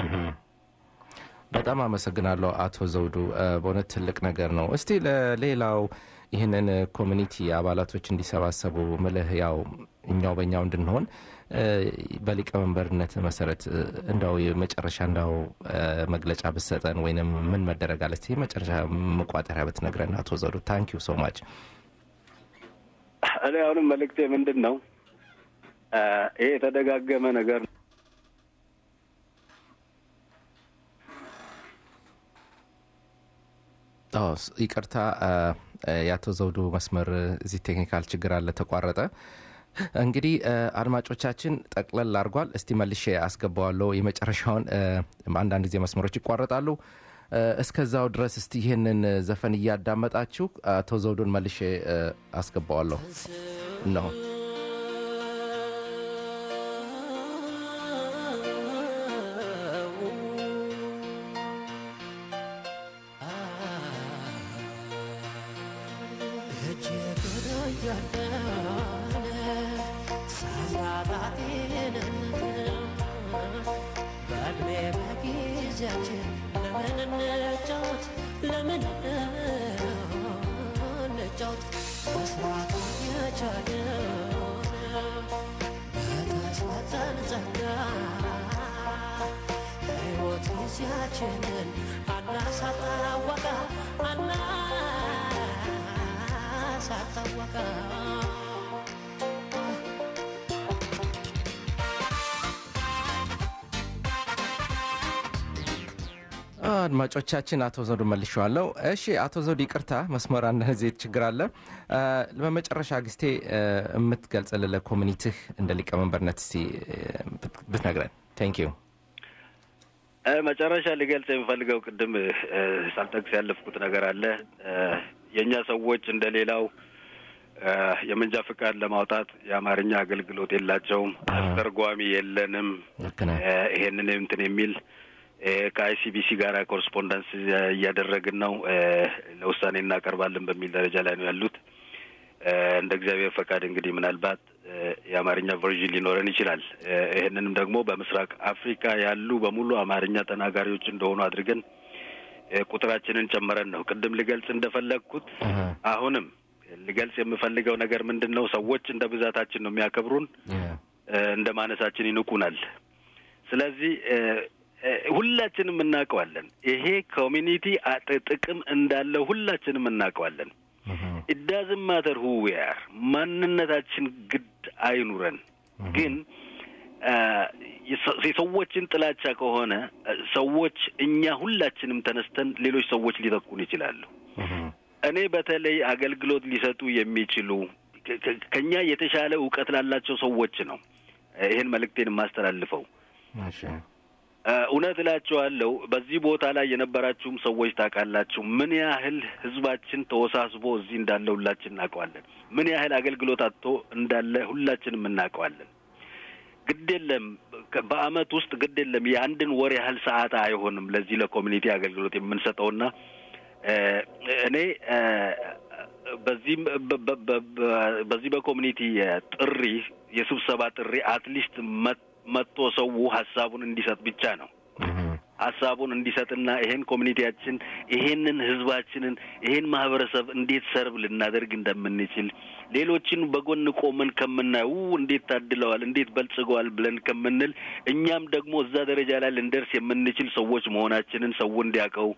በጣም አመሰግናለሁ አቶ ዘውዱ እ፣ በእውነት ትልቅ ነገር ነው። እስቲ ለሌላው ይህንን ኮሚኒቲ አባላቶች እንዲሰባሰቡ ምልህ ያው እኛው በእኛው እንድንሆን እ፣ በሊቀመንበርነት መሰረት እ፣ እንዳው የመጨረሻ እንዳው እ፣ መግለጫ ብሰጠን ወይንም ምን መደረግ አለ እስቲ የመጨረሻ መቋጠሪያ ብትነግረን አቶ ዘውዱ ታንክ ዩ ሶ ማች እኔ አሁንም መልእክቴ ምንድን ነው? አ፣ ይሄ የተደጋገመ ነገር ነው። አዎ ስ- ይቅርታ አ፣ አ፣ የአቶ ዘውዱ መስመር እዚህ ቴክኒካል ችግር አለ ተቋረጠ እንግዲህ አ፣ አድማጮቻችን ጠቅለል አድርጓል እስቲ መልሼ አስገባዋለሁ የመጨረሻውን አ፣ አንዳንድ ጊዜ መስመሮች ይቋረጣሉ እ፣ እስከዛው ድረስ እስቲ ይህንን ዘፈን እያዳመጣችሁ አቶ ዘውዱን መልሼ እ፣ አስገባዋለሁ እነሆ ጊዜያችንን አናሳጣወቃ አናሳጣወቃ አድማጮቻችን አቶ ዘውዱ መልሼዋለሁ። እሺ አቶ ዘውዱ ይቅርታ መስመር አንዳንድ ጊዜ ችግር አለ። እ፣ በመጨረሻ ጊዜ እ፣ የምትገልጽልን ለኮሚኒቲህ እንደ ሊቀመንበርነት እስቲ እ፣ ብት- ብትነግረን ቴንክ ዩ እ፣ መጨረሻ ሊገልጽ የሚፈልገው ቅድም እ፣ ሳልጠቅስ ያለፍኩት ነገር አለ። እ፣ የእኛ ሰዎች እንደ ሌላው እ፣ የመንጃ ፍቃድ ለማውጣት የአማርኛ አገልግሎት የላቸውም። አስተርጓሚ የለንም። ልክ ነህ። እ፣ ይሄንን እንትን የሚል እ፣ ከአይሲቢሲ ጋር ኮረስፖንደንስ እያደረግን ነው። እ፣ ለውሳኔ እናቀርባለን በሚል ደረጃ ላይ ነው ያሉት። እ፣ እንደ እግዚአብሔር ፈቃድ እንግዲህ ምናልባት እ፣ የአማርኛ ቨርዥን ሊኖረን ይችላል። እ፣ ይህንንም ደግሞ በምስራቅ አፍሪካ ያሉ በሙሉ አማርኛ ተናጋሪዎች እንደሆኑ አድርገን እ፣ ቁጥራችንን ጨምረን ነው። ቅድም ልገልጽ እንደፈለግኩት አሀ፣ አሁንም ልገልጽ የምፈልገው ነገር ምንድን ነው? ሰዎች እንደ ብዛታችን ነው የሚያከብሩን፣ ያ፣ እ፣ እንደ ማነሳችን ይንቁናል። ስለዚህ እ፣ እ፣ ሁላችንም እናውቀዋለን። ይሄ ኮሚኒቲ አጥ- ጥቅም እንዳለው ሁላችንም እናውቀዋለን። እህ፣ ኢዳዝም ማተር ሁ ዊ አር ማንነታችን ግድ አይኑረን። ግን አ፣ የሰ- የሰዎችን ጥላቻ ከሆነ አ፣ ሰዎች እኛ ሁላችንም ተነስተን ሌሎች ሰዎች ሊተኩን ይችላሉ። እህ፣ እኔ በተለይ አገልግሎት ሊሰጡ የሚችሉ ከ- ከ- ከኛ የተሻለ እውቀት ላላቸው ሰዎች ነው አ፣ ይህን መልእክቴን የማስተላልፈው። እሺ፣ አ፣ እውነት እላችኋለሁ በዚህ ቦታ ላይ የነበራችሁም ሰዎች ታውቃላችሁ ምን ያህል ሕዝባችን ተወሳስቦ እዚህ እንዳለ ሁላችን እናውቀዋለን። ምን ያህል አገልግሎት አጥቶ እንዳለ ሁላችንም እናውቀዋለን። ግድ የለም ከ- በአመት ውስጥ ግድ የለም የአንድን ወር ያህል ሰዓት አይሆንም ለዚህ ለኮሚኒቲ አገልግሎት የምንሰጠውና እ፣ እኔ እ፣ በዚህም በ- በ- በ- በ- በዚህ በኮሚኒቲ ጥሪ የስብሰባ ጥሪ አትሊስት መጥቶ ሰው ሀሳቡን እንዲሰጥ ብቻ ነው እህ፣ ሀሳቡን እንዲሰጥና ይሄን ኮሚኒቲያችን ይሄንን ህዝባችንን ይሄን ማህበረሰብ እንዴት ሰርብ ልናደርግ እንደምንችል ሌሎችን በጎን ቆመን ከምናየው "ው፣ እንዴት ታድለዋል፣ እንዴት በልጽገዋል ብለን ከምንል እኛም ደግሞ እዛ ደረጃ ላይ ልንደርስ የምንችል ሰዎች መሆናችንን ሰው እንዲያውቀው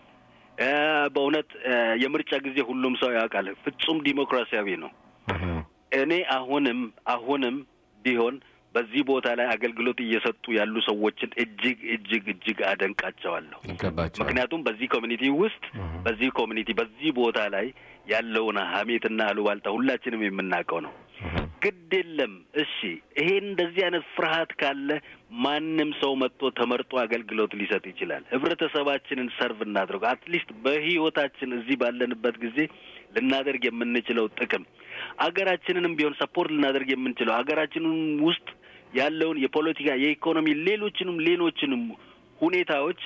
እ፣ በእውነት እ፣ የምርጫ ጊዜ ሁሉም ሰው ያውቃል። ፍጹም ዲሞክራሲያዊ ነው። እህ፣ እኔ አሁንም አሁንም ቢሆን በዚህ ቦታ ላይ አገልግሎት እየሰጡ ያሉ ሰዎችን እጅግ እጅግ እጅግ አደንቃቸዋለሁ። ይገባቸዋል። ምክንያቱም በዚህ ኮሚኒቲ ውስጥ በዚህ ኮሚኒቲ በዚህ ቦታ ላይ ያለውን ሀሜትና አሉባልታ ሁላችንም የምናውቀው ነው። ግድ የለም እሺ፣ ይሄ እንደዚህ አይነት ፍርሃት ካለ ማንም ሰው መጥቶ ተመርጦ አገልግሎት ሊሰጥ ይችላል። ህብረተሰባችንን ሰርቭ እናድርግ። አትሊስት በህይወታችን እዚህ ባለንበት ጊዜ ልናደርግ የምንችለው ጥቅም አገራችንንም ቢሆን ሰፖርት ልናደርግ የምንችለው አገራችንን ውስጥ ያለውን የፖለቲካ፣ የኢኮኖሚ፣ ሌሎችንም ሌሎችንም ሁኔታዎች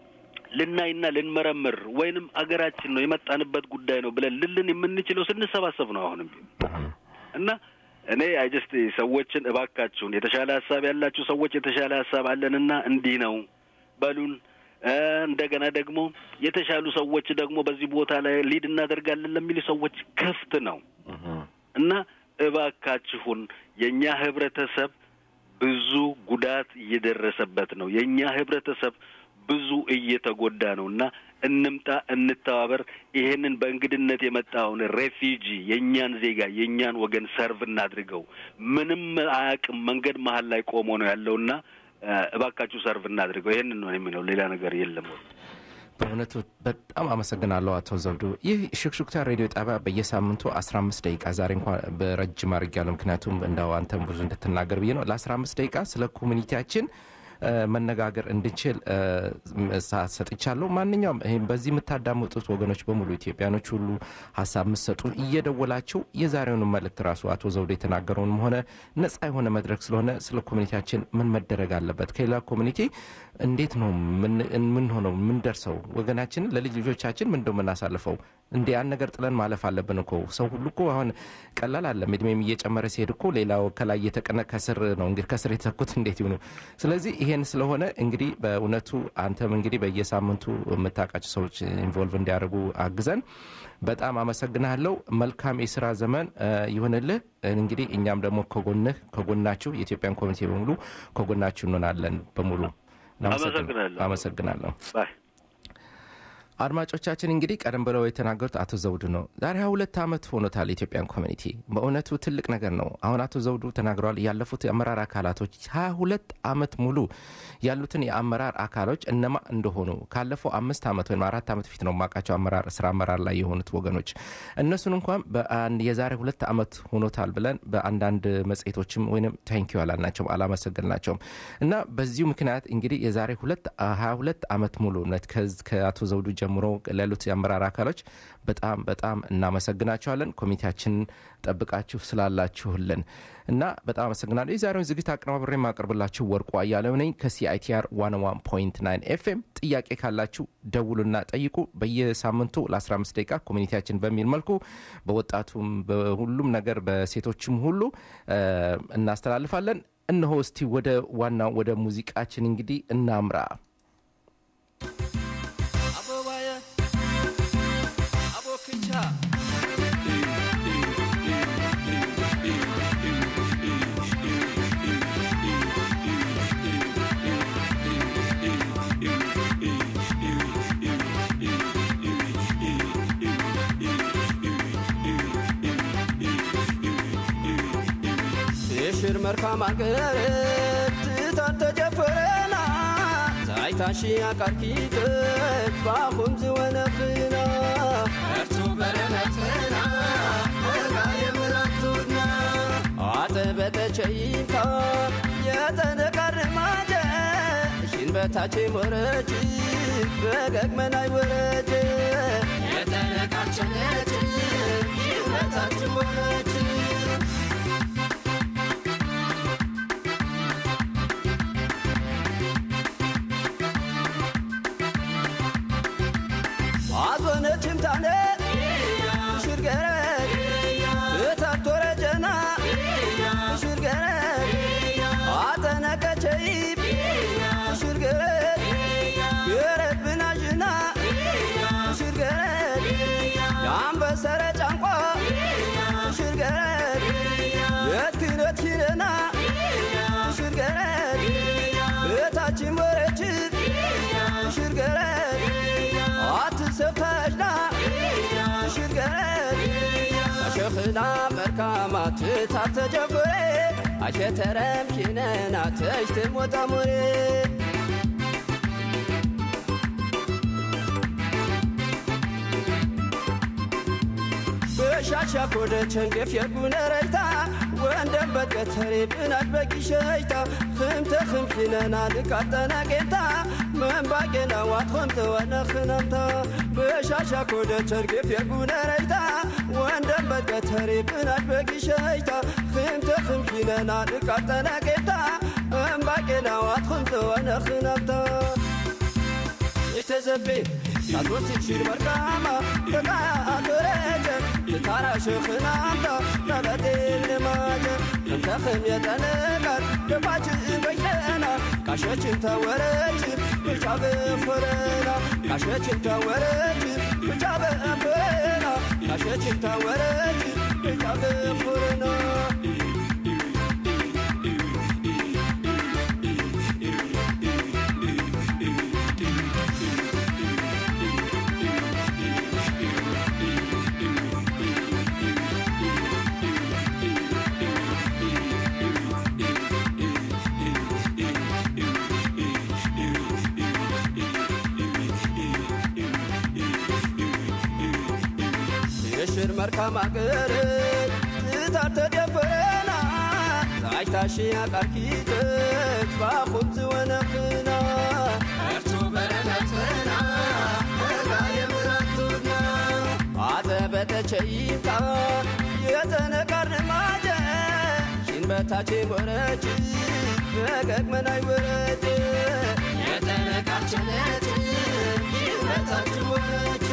ልናይና ልንመረምር ወይንም አገራችን ነው የመጣንበት ጉዳይ ነው ብለን ልልን የምንችለው ስንሰባሰብ ነው። አሁንም ቢሆን እና እኔ አይጀስት ሰዎችን እባካችሁን የተሻለ ሀሳብ ያላችሁ ሰዎች የተሻለ ሀሳብ አለንና እንዲህ ነው በሉን። እ እንደገና ደግሞ የተሻሉ ሰዎች ደግሞ በዚህ ቦታ ላይ ሊድ እናደርጋለን ለሚሉ ሰዎች ክፍት ነው እና እባካችሁን የእኛ ህብረተሰብ ብዙ ጉዳት እየደረሰበት ነው። የእኛ ህብረተሰብ ብዙ እየተጎዳ ነው እና እንምጣ፣ እንተባበር። ይሄንን በእንግድነት የመጣውን ሬፊጂ የእኛን ዜጋ የእኛን ወገን ሰርቭ እናድርገው። ምንም አያውቅም፣ መንገድ መሀል ላይ ቆሞ ነው ያለውና እባካችሁ ሰርቭ እናድርገው። ይሄንን ነው የሚለው፣ ሌላ ነገር የለም። በእውነቱ በጣም አመሰግናለሁ አቶ ዘውዱ። ይህ ሽክሹክታ ሬዲዮ ጣቢያ በየሳምንቱ 15 ደቂቃ ዛሬ እንኳ በረጅም አድርጌያለሁ፣ ምክንያቱም እንዳው አንተም ብዙ እንድትናገር ብዬ ነው። ለ15 ደቂቃ ስለ ኮሚኒቲያችን መነጋገር እንድንችል ሰዓት ሰጥቻለሁ። ማንኛውም ይህም በዚህ የምታዳምጡት ወገኖች በሙሉ ኢትዮጵያኖች ሁሉ ሀሳብ የምትሰጡ እየደወላችሁ የዛሬውን መልእክት ራሱ አቶ ዘውዱ የተናገረውንም ሆነ ነጻ የሆነ መድረክ ስለሆነ ስለ ኮሚኒቲያችን ምን መደረግ አለበት፣ ከሌላ ኮሚኒቲ እንዴት ነው ምን ሆነው ምን ደርሰው ወገናችንን ለልጅ ልጆቻችን ምን እንደው የምናሳልፈው እንዲ ያን ነገር ጥለን ማለፍ አለብን እኮ ሰው ሁሉ እኮ አሁን ቀላል አለም እድሜም እየጨመረ ሲሄድ እኮ ሌላው ከላይ እየተቀነ ከስር ነው እንግዲህ ከስር የተኩት እንዴት ይሁኑ ስለዚህ ይሄን ስለሆነ እንግዲህ በእውነቱ አንተም እንግዲህ በየሳምንቱ የምታውቃቸው ሰዎች ኢንቮልቭ እንዲያደርጉ አግዘን በጣም አመሰግናለሁ መልካም የስራ ዘመን ይሁንልህ እንግዲህ እኛም ደግሞ ከጎንህ ከጎናችሁ የኢትዮጵያን ኮሚኒቲ በሙሉ ከጎናችሁ እንሆናለን በሙሉ አመሰግናለሁ አድማጮቻችን እንግዲህ ቀደም ብለው የተናገሩት አቶ ዘውዱ ነው። ዛሬ ሀያ ሁለት ዓመት ሆኖታል የኢትዮጵያን ኮሚኒቲ። በእውነቱ ትልቅ ነገር ነው። አሁን አቶ ዘውዱ ተናግረዋል። ያለፉት የአመራር አካላቶች ሀያ ሁለት ዓመት ሙሉ ያሉትን የአመራር አካሎች እነማ እንደሆኑ ካለፈው አምስት ዓመት ወይም አራት ዓመት ፊት ነው የማውቃቸው አመራር ስራ አመራር ላይ የሆኑት ወገኖች እነሱን እንኳን የዛሬ ሁለት ዓመት ሆኖታል ብለን በአንዳንድ መጽሔቶችም ወይም ታንኪዩ አላልናቸውም አላመሰገንናቸውም እና በዚሁ ምክንያት እንግዲህ የዛሬ ሁለት ሀያ ሁለት ዓመት ሙሉ ከአቶ ዘውዱ ጀምሮ ላሉት የአመራር አካሎች በጣም በጣም እናመሰግናቸዋለን። ኮሚቴያችንን ጠብቃችሁ ስላላችሁልን እና በጣም አመሰግናለሁ። የዛሬውን ዝግጅት አቀነባብሬ የማቀርብላችሁ ወርቁ አያሌው ነኝ ከሲአይቲአር 101.9 ኤፍኤም። ጥያቄ ካላችሁ ደውሉና ጠይቁ። በየሳምንቱ ለ15 ደቂቃ ኮሚኒቲያችን በሚል መልኩ በወጣቱም በሁሉም ነገር በሴቶችም ሁሉ እናስተላልፋለን። እነሆ እስቲ ወደ ዋናው ወደ ሙዚቃችን እንግዲህ እናምራ። ሽር መርካም አገር ትታን ተጀፈረና ዛይታሺ አቃርኪት ባኹም ዝወነኽና እርሱ በረመትና እጋ የምራቱና አጠበጠቸይታ የተነቃርማጀ ሽን በታቼ ወረጅ በገግመናይ ወረጅ የተነቃቸነች ሽን በታች ወረጅ አዞነችም ታነ ሽርገረድ እታቶረ ጀና ሽርገረድ አጠነቀቸይብ ሽርገረድ ገረብና ዥና ሽርገረድ የአንበሰረ ጫንቋ ሽርገረድ የትክነት ሂደና ሽርገረድ እታችን ወረችብ ሽርገረድ አትሰብታሽና ሽርገረድ አሸኽና መርካማት ታተጀፍሬ አሸተረም ኪነና ተሽትም ወጣሙሬ በሻሻ ኮደ ቸንገፍ የጉነረይታ ወንደም በቀተሬ ብናት በቂሸይታ ክምተ ክምኪነና ልቃጠና ጌታ መንባቄና ዋት ኸምተ ወነኽነምታ በሻሻ ኮደ ቸንገፍ የጉነረይታ ወንደም በቀተሬ ብናት በቂሸይታ ክምተ ክምኪነና ልቃጠና ጌታ መንባቄና ዋት ኸምተ ወነኽነምታ ይተዘቤ ናቶት ሽር መርካማ ተቃያ አቶረጀ ልታራ ሽኽናምታ ናበጤል ልማጀ እንተኽም የጠነቃት ደባች በይተና ካሸችን ተወረች ብቻ በፍረና ካሸችን ተወረች ብቻ በፍረና ካሸችን ተወረች ብቻ በፍረና የሽር መርካም አገር ትታር ተደፈረና ናይታሽ ያቃኪተት ባኹት ወነኽና እርቱ በረከትና እጋ የምራቱና አዘበተቸይታ የተነቃርነ ማጀ ሽን በታቼ ወረች በገግመናይ ወረች የተነቃችነት ሽን በታች ወረች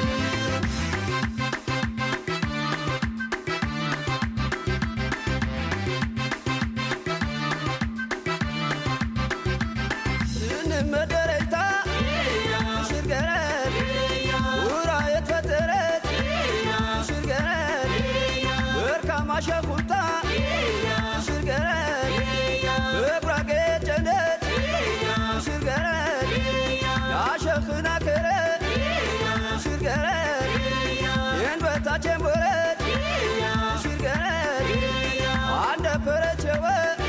እንመደረታ ሽርገረድ ውራ የተፈጠረት ሽርገረድ ወርካማ ሸኩታ ሽርገረድ በጉራጌ ጨነት ሽርገረድ ያሸኽና ከረት ሽርገረድ ይህን በታችን ወረት ሽርገረድ አንደ ፈረቸወ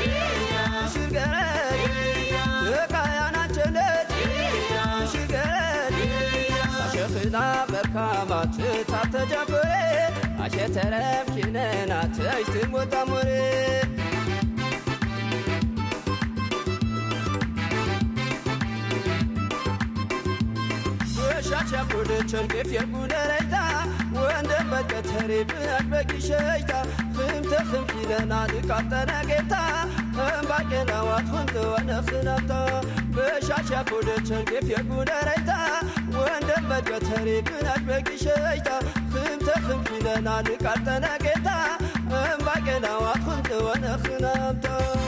ሽርገረድ ተቃያናቸነት ሽርገረድ አሸኽና በርካማት ታተጀፈሬ አሸተረፍ ኪነናት እጅትን ወጣሞሬ ሻቻ ኩደ ቸርቄፍ የጉደረይታ ወንደ በቀተሬ ብናት በጊሸይታ ክምተ ክምኪለና ልቃጠነ ጌታ እምባቄናዋት ወንተ ወነኽናታ በሻቻ ኩደ ቸርቄፍ የጉደረይታ ወንደ በቀተሬ ብናት በጊሸይታ ክምተ ክምኪለና ልቃጠነ ጌታ እምባቄናዋት ወንተ ወነኽናታ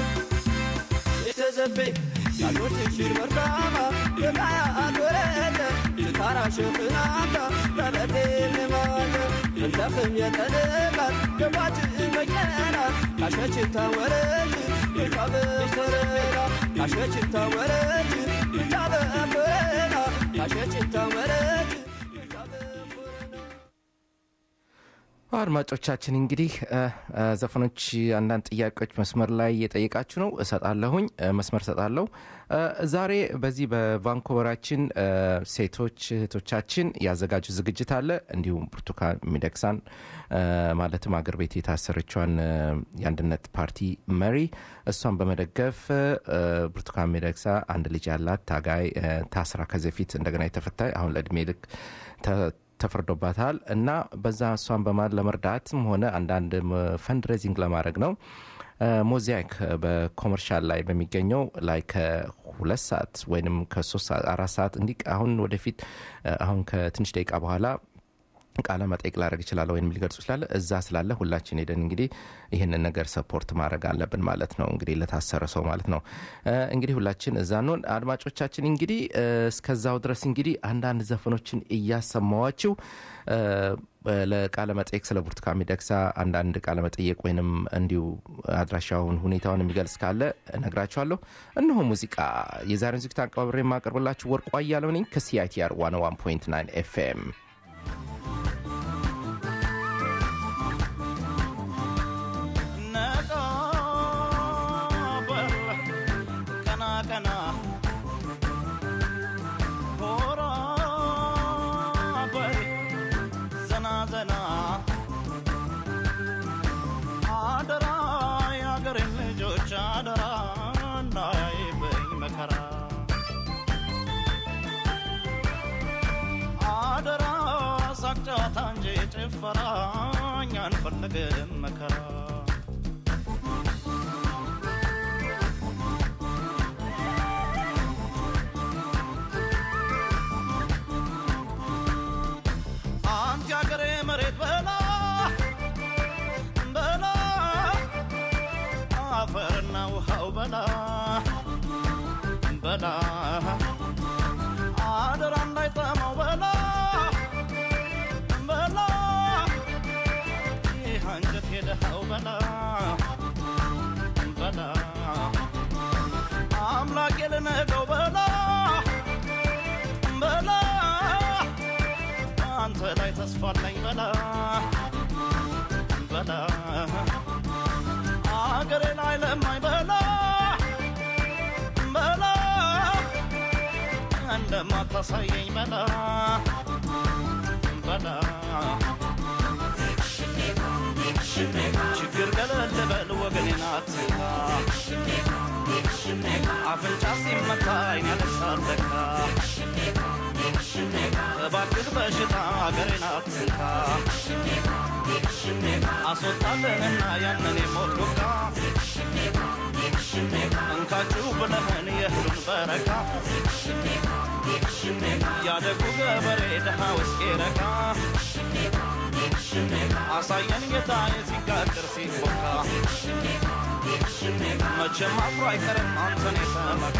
የተዘበይ ያሉት ሽር መርካማ የቃያ አጎረተ ልታራ ሽፍናታ በበቴ ልማተ እንተኽም የጠልቃት ገባች መኪና ካሸችታ ወረች ልታበፈረና ካሸችታ ወረች ልታበፈረና ካሸችታ ወረች አድማጮቻችን እንግዲህ እ፣ እ፣ ዘፈኖች አንዳንድ ጥያቄዎች መስመር ላይ እየጠየቃችሁ ነው እሰጣለሁኝ እ፣ መስመር እሰጣለሁ እ፣ ዛሬ በዚህ በቫንኮቨራችን እ፣ ሴቶች እህቶቻችን ያዘጋጁ ዝግጅት አለ እንዲሁም ብርቱካን ሚደቅሳን እ፣ ማለትም አገር ቤት የታሰረችዋን እ፣ የአንድነት ፓርቲ መሪ እሷን በመደገፍ እ፣ ብርቱካን ሚደቅሳ አንድ ልጅ ያላት ታጋይ እ፣ ታስራ ከዚህ በፊት እንደገና የተፈታ አሁን ለእድሜ ልክ ተ- ተፈርዶባታል እና በዛ እሷን በማን ለመርዳትም ሆነ አንዳንድ ፈንድሬዚንግ ለማድረግ ነው ሞዛይክ በኮመርሻል ላይ በሚገኘው ላይ ከሁለት ሰዓት ወይም ከሶስት ሰዓት አራት ሰዓት እንዲህ አሁን ወደፊት እ፣ አሁን ከትንሽ ደቂቃ በኋላ ቃለ መጠይቅ ላደረግ ይችላለ ወይም ሊገልጹ ይችላለ እዛ ስላለ ሁላችን ሄደን እንግዲህ ይህንን ነገር ሰፖርት ማድረግ አለብን ማለት ነው እንግዲህ ለታሰረ ሰው ማለት ነው እ፣ እንግዲህ ሁላችን እዛ ነን አድማጮቻችን እንግዲህ እ፣ እስከዛው ድረስ እንግዲህ አንዳንድ ዘፈኖችን እያሰማዋችው እ፣ ለቃለ መጠየቅ ስለ ብርቱካን ሚደቅሳ አንዳንድ ቃለ መጠየቅ ወይንም እንዲሁ አድራሻውን ሁኔታውን የሚገልጽ ካለ እነግራችኋለሁ እነሆ ሙዚቃ የዛሬን ዝግጅት አቀባብሬ የማቀርብላችሁ ወርቁ አያለው ነኝ ከሲአይቲአር 101.9 ኤፍኤም ነቃ በል ቀና ቀና ሆራ በል ዘና ዘና አደራ የአገሬን ልጆች አደራ እንዳያይበኝ መከራ አደራ ሳቅ ጨዋታ እንጂ ጭፈራ እኛ አንፈልግም መከራ አንተ ያገሬ መሬት በላ በላ አፈርና ውሃው በላ በላ አደራ እንዳይጠማው በላ በላ ይህ አንጀት የደሃው በላ በላ አምላክ የልነገው በላ በላ አንተ ላይ ተስፋ አለኝ በላ በላ አገሬ ላይ ለማኝ በላ በላ እንደማታሳየኝ በላ በላ ችግር ገለል በል ወገኔን አትንካ አፍንጫ ሲመታ አይን ያለቅሳል ለካ እባክህ በሽታ አገሬን አትንካ አስወጣለንና ያንን የሞት ዱካ እንካችሁ ብለህን የእህሉን በረካ ያደጉ ገበሬ ድሃ ውስጤ ረካ አሳየን ጌታ የሲጋግር ሲቦካ መቼም አፍሮ አይቀርም አንተን የተመካ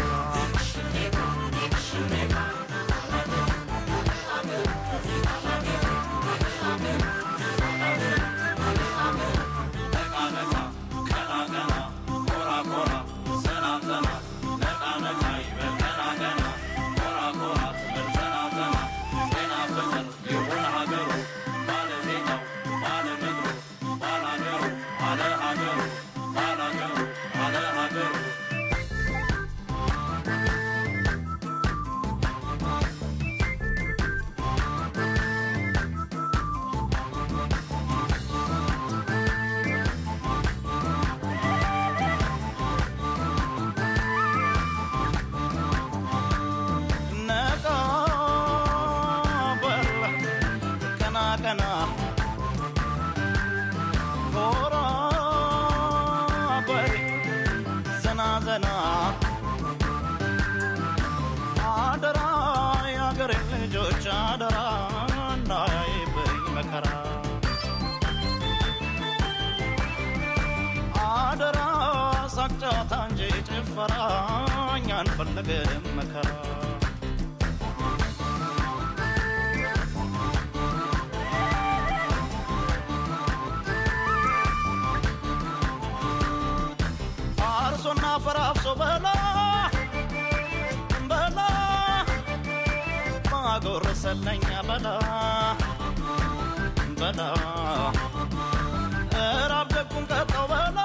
ነቃ በል ቀና ቀና ኮራ በል ዘና ዘና አደራ የአገሬ ልጆች አደራ እንዳያይብኝ መከራ አደራ ሳቅ ጨዋታ እንጂ ጭፈራ እኛ አንፈልግም መከራ አርሶና ፈራፍሶ በላ በላ ማጎረሰለኛ በላ በላ እራብ ደጉን ቀጠው በላ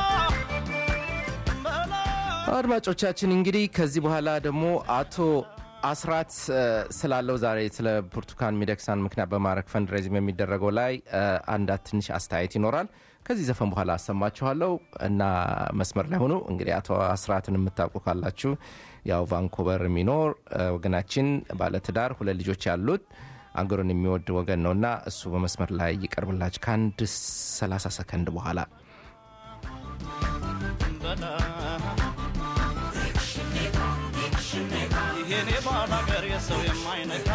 በላ አድማጮቻችን እንግዲህ ከዚህ በኋላ ደግሞ አቶ አስራት እ፣ ስላለው ዛሬ ስለ ብርቱካን ሚደቅሳን ምክንያት በማድረግ ፈንድሬዝም የሚደረገው ላይ እ፣ አንዳት ትንሽ አስተያየት ይኖራል። ከዚህ ዘፈን በኋላ አሰማችኋለሁ እና መስመር ላይ ሆኑ። እንግዲህ አቶ አስራትን የምታውቁ ካላችሁ ያው ቫንኮቨር የሚኖር እ፣ ወገናችን ባለትዳር ሁለት ልጆች ያሉት አገሩን የሚወድ ወገን ነው እና እሱ በመስመር ላይ ይቀርብላችሁ ከአንድ 30 ሰከንድ በኋላ በላ ይሄኔ ባላገር የሰው የማይነካ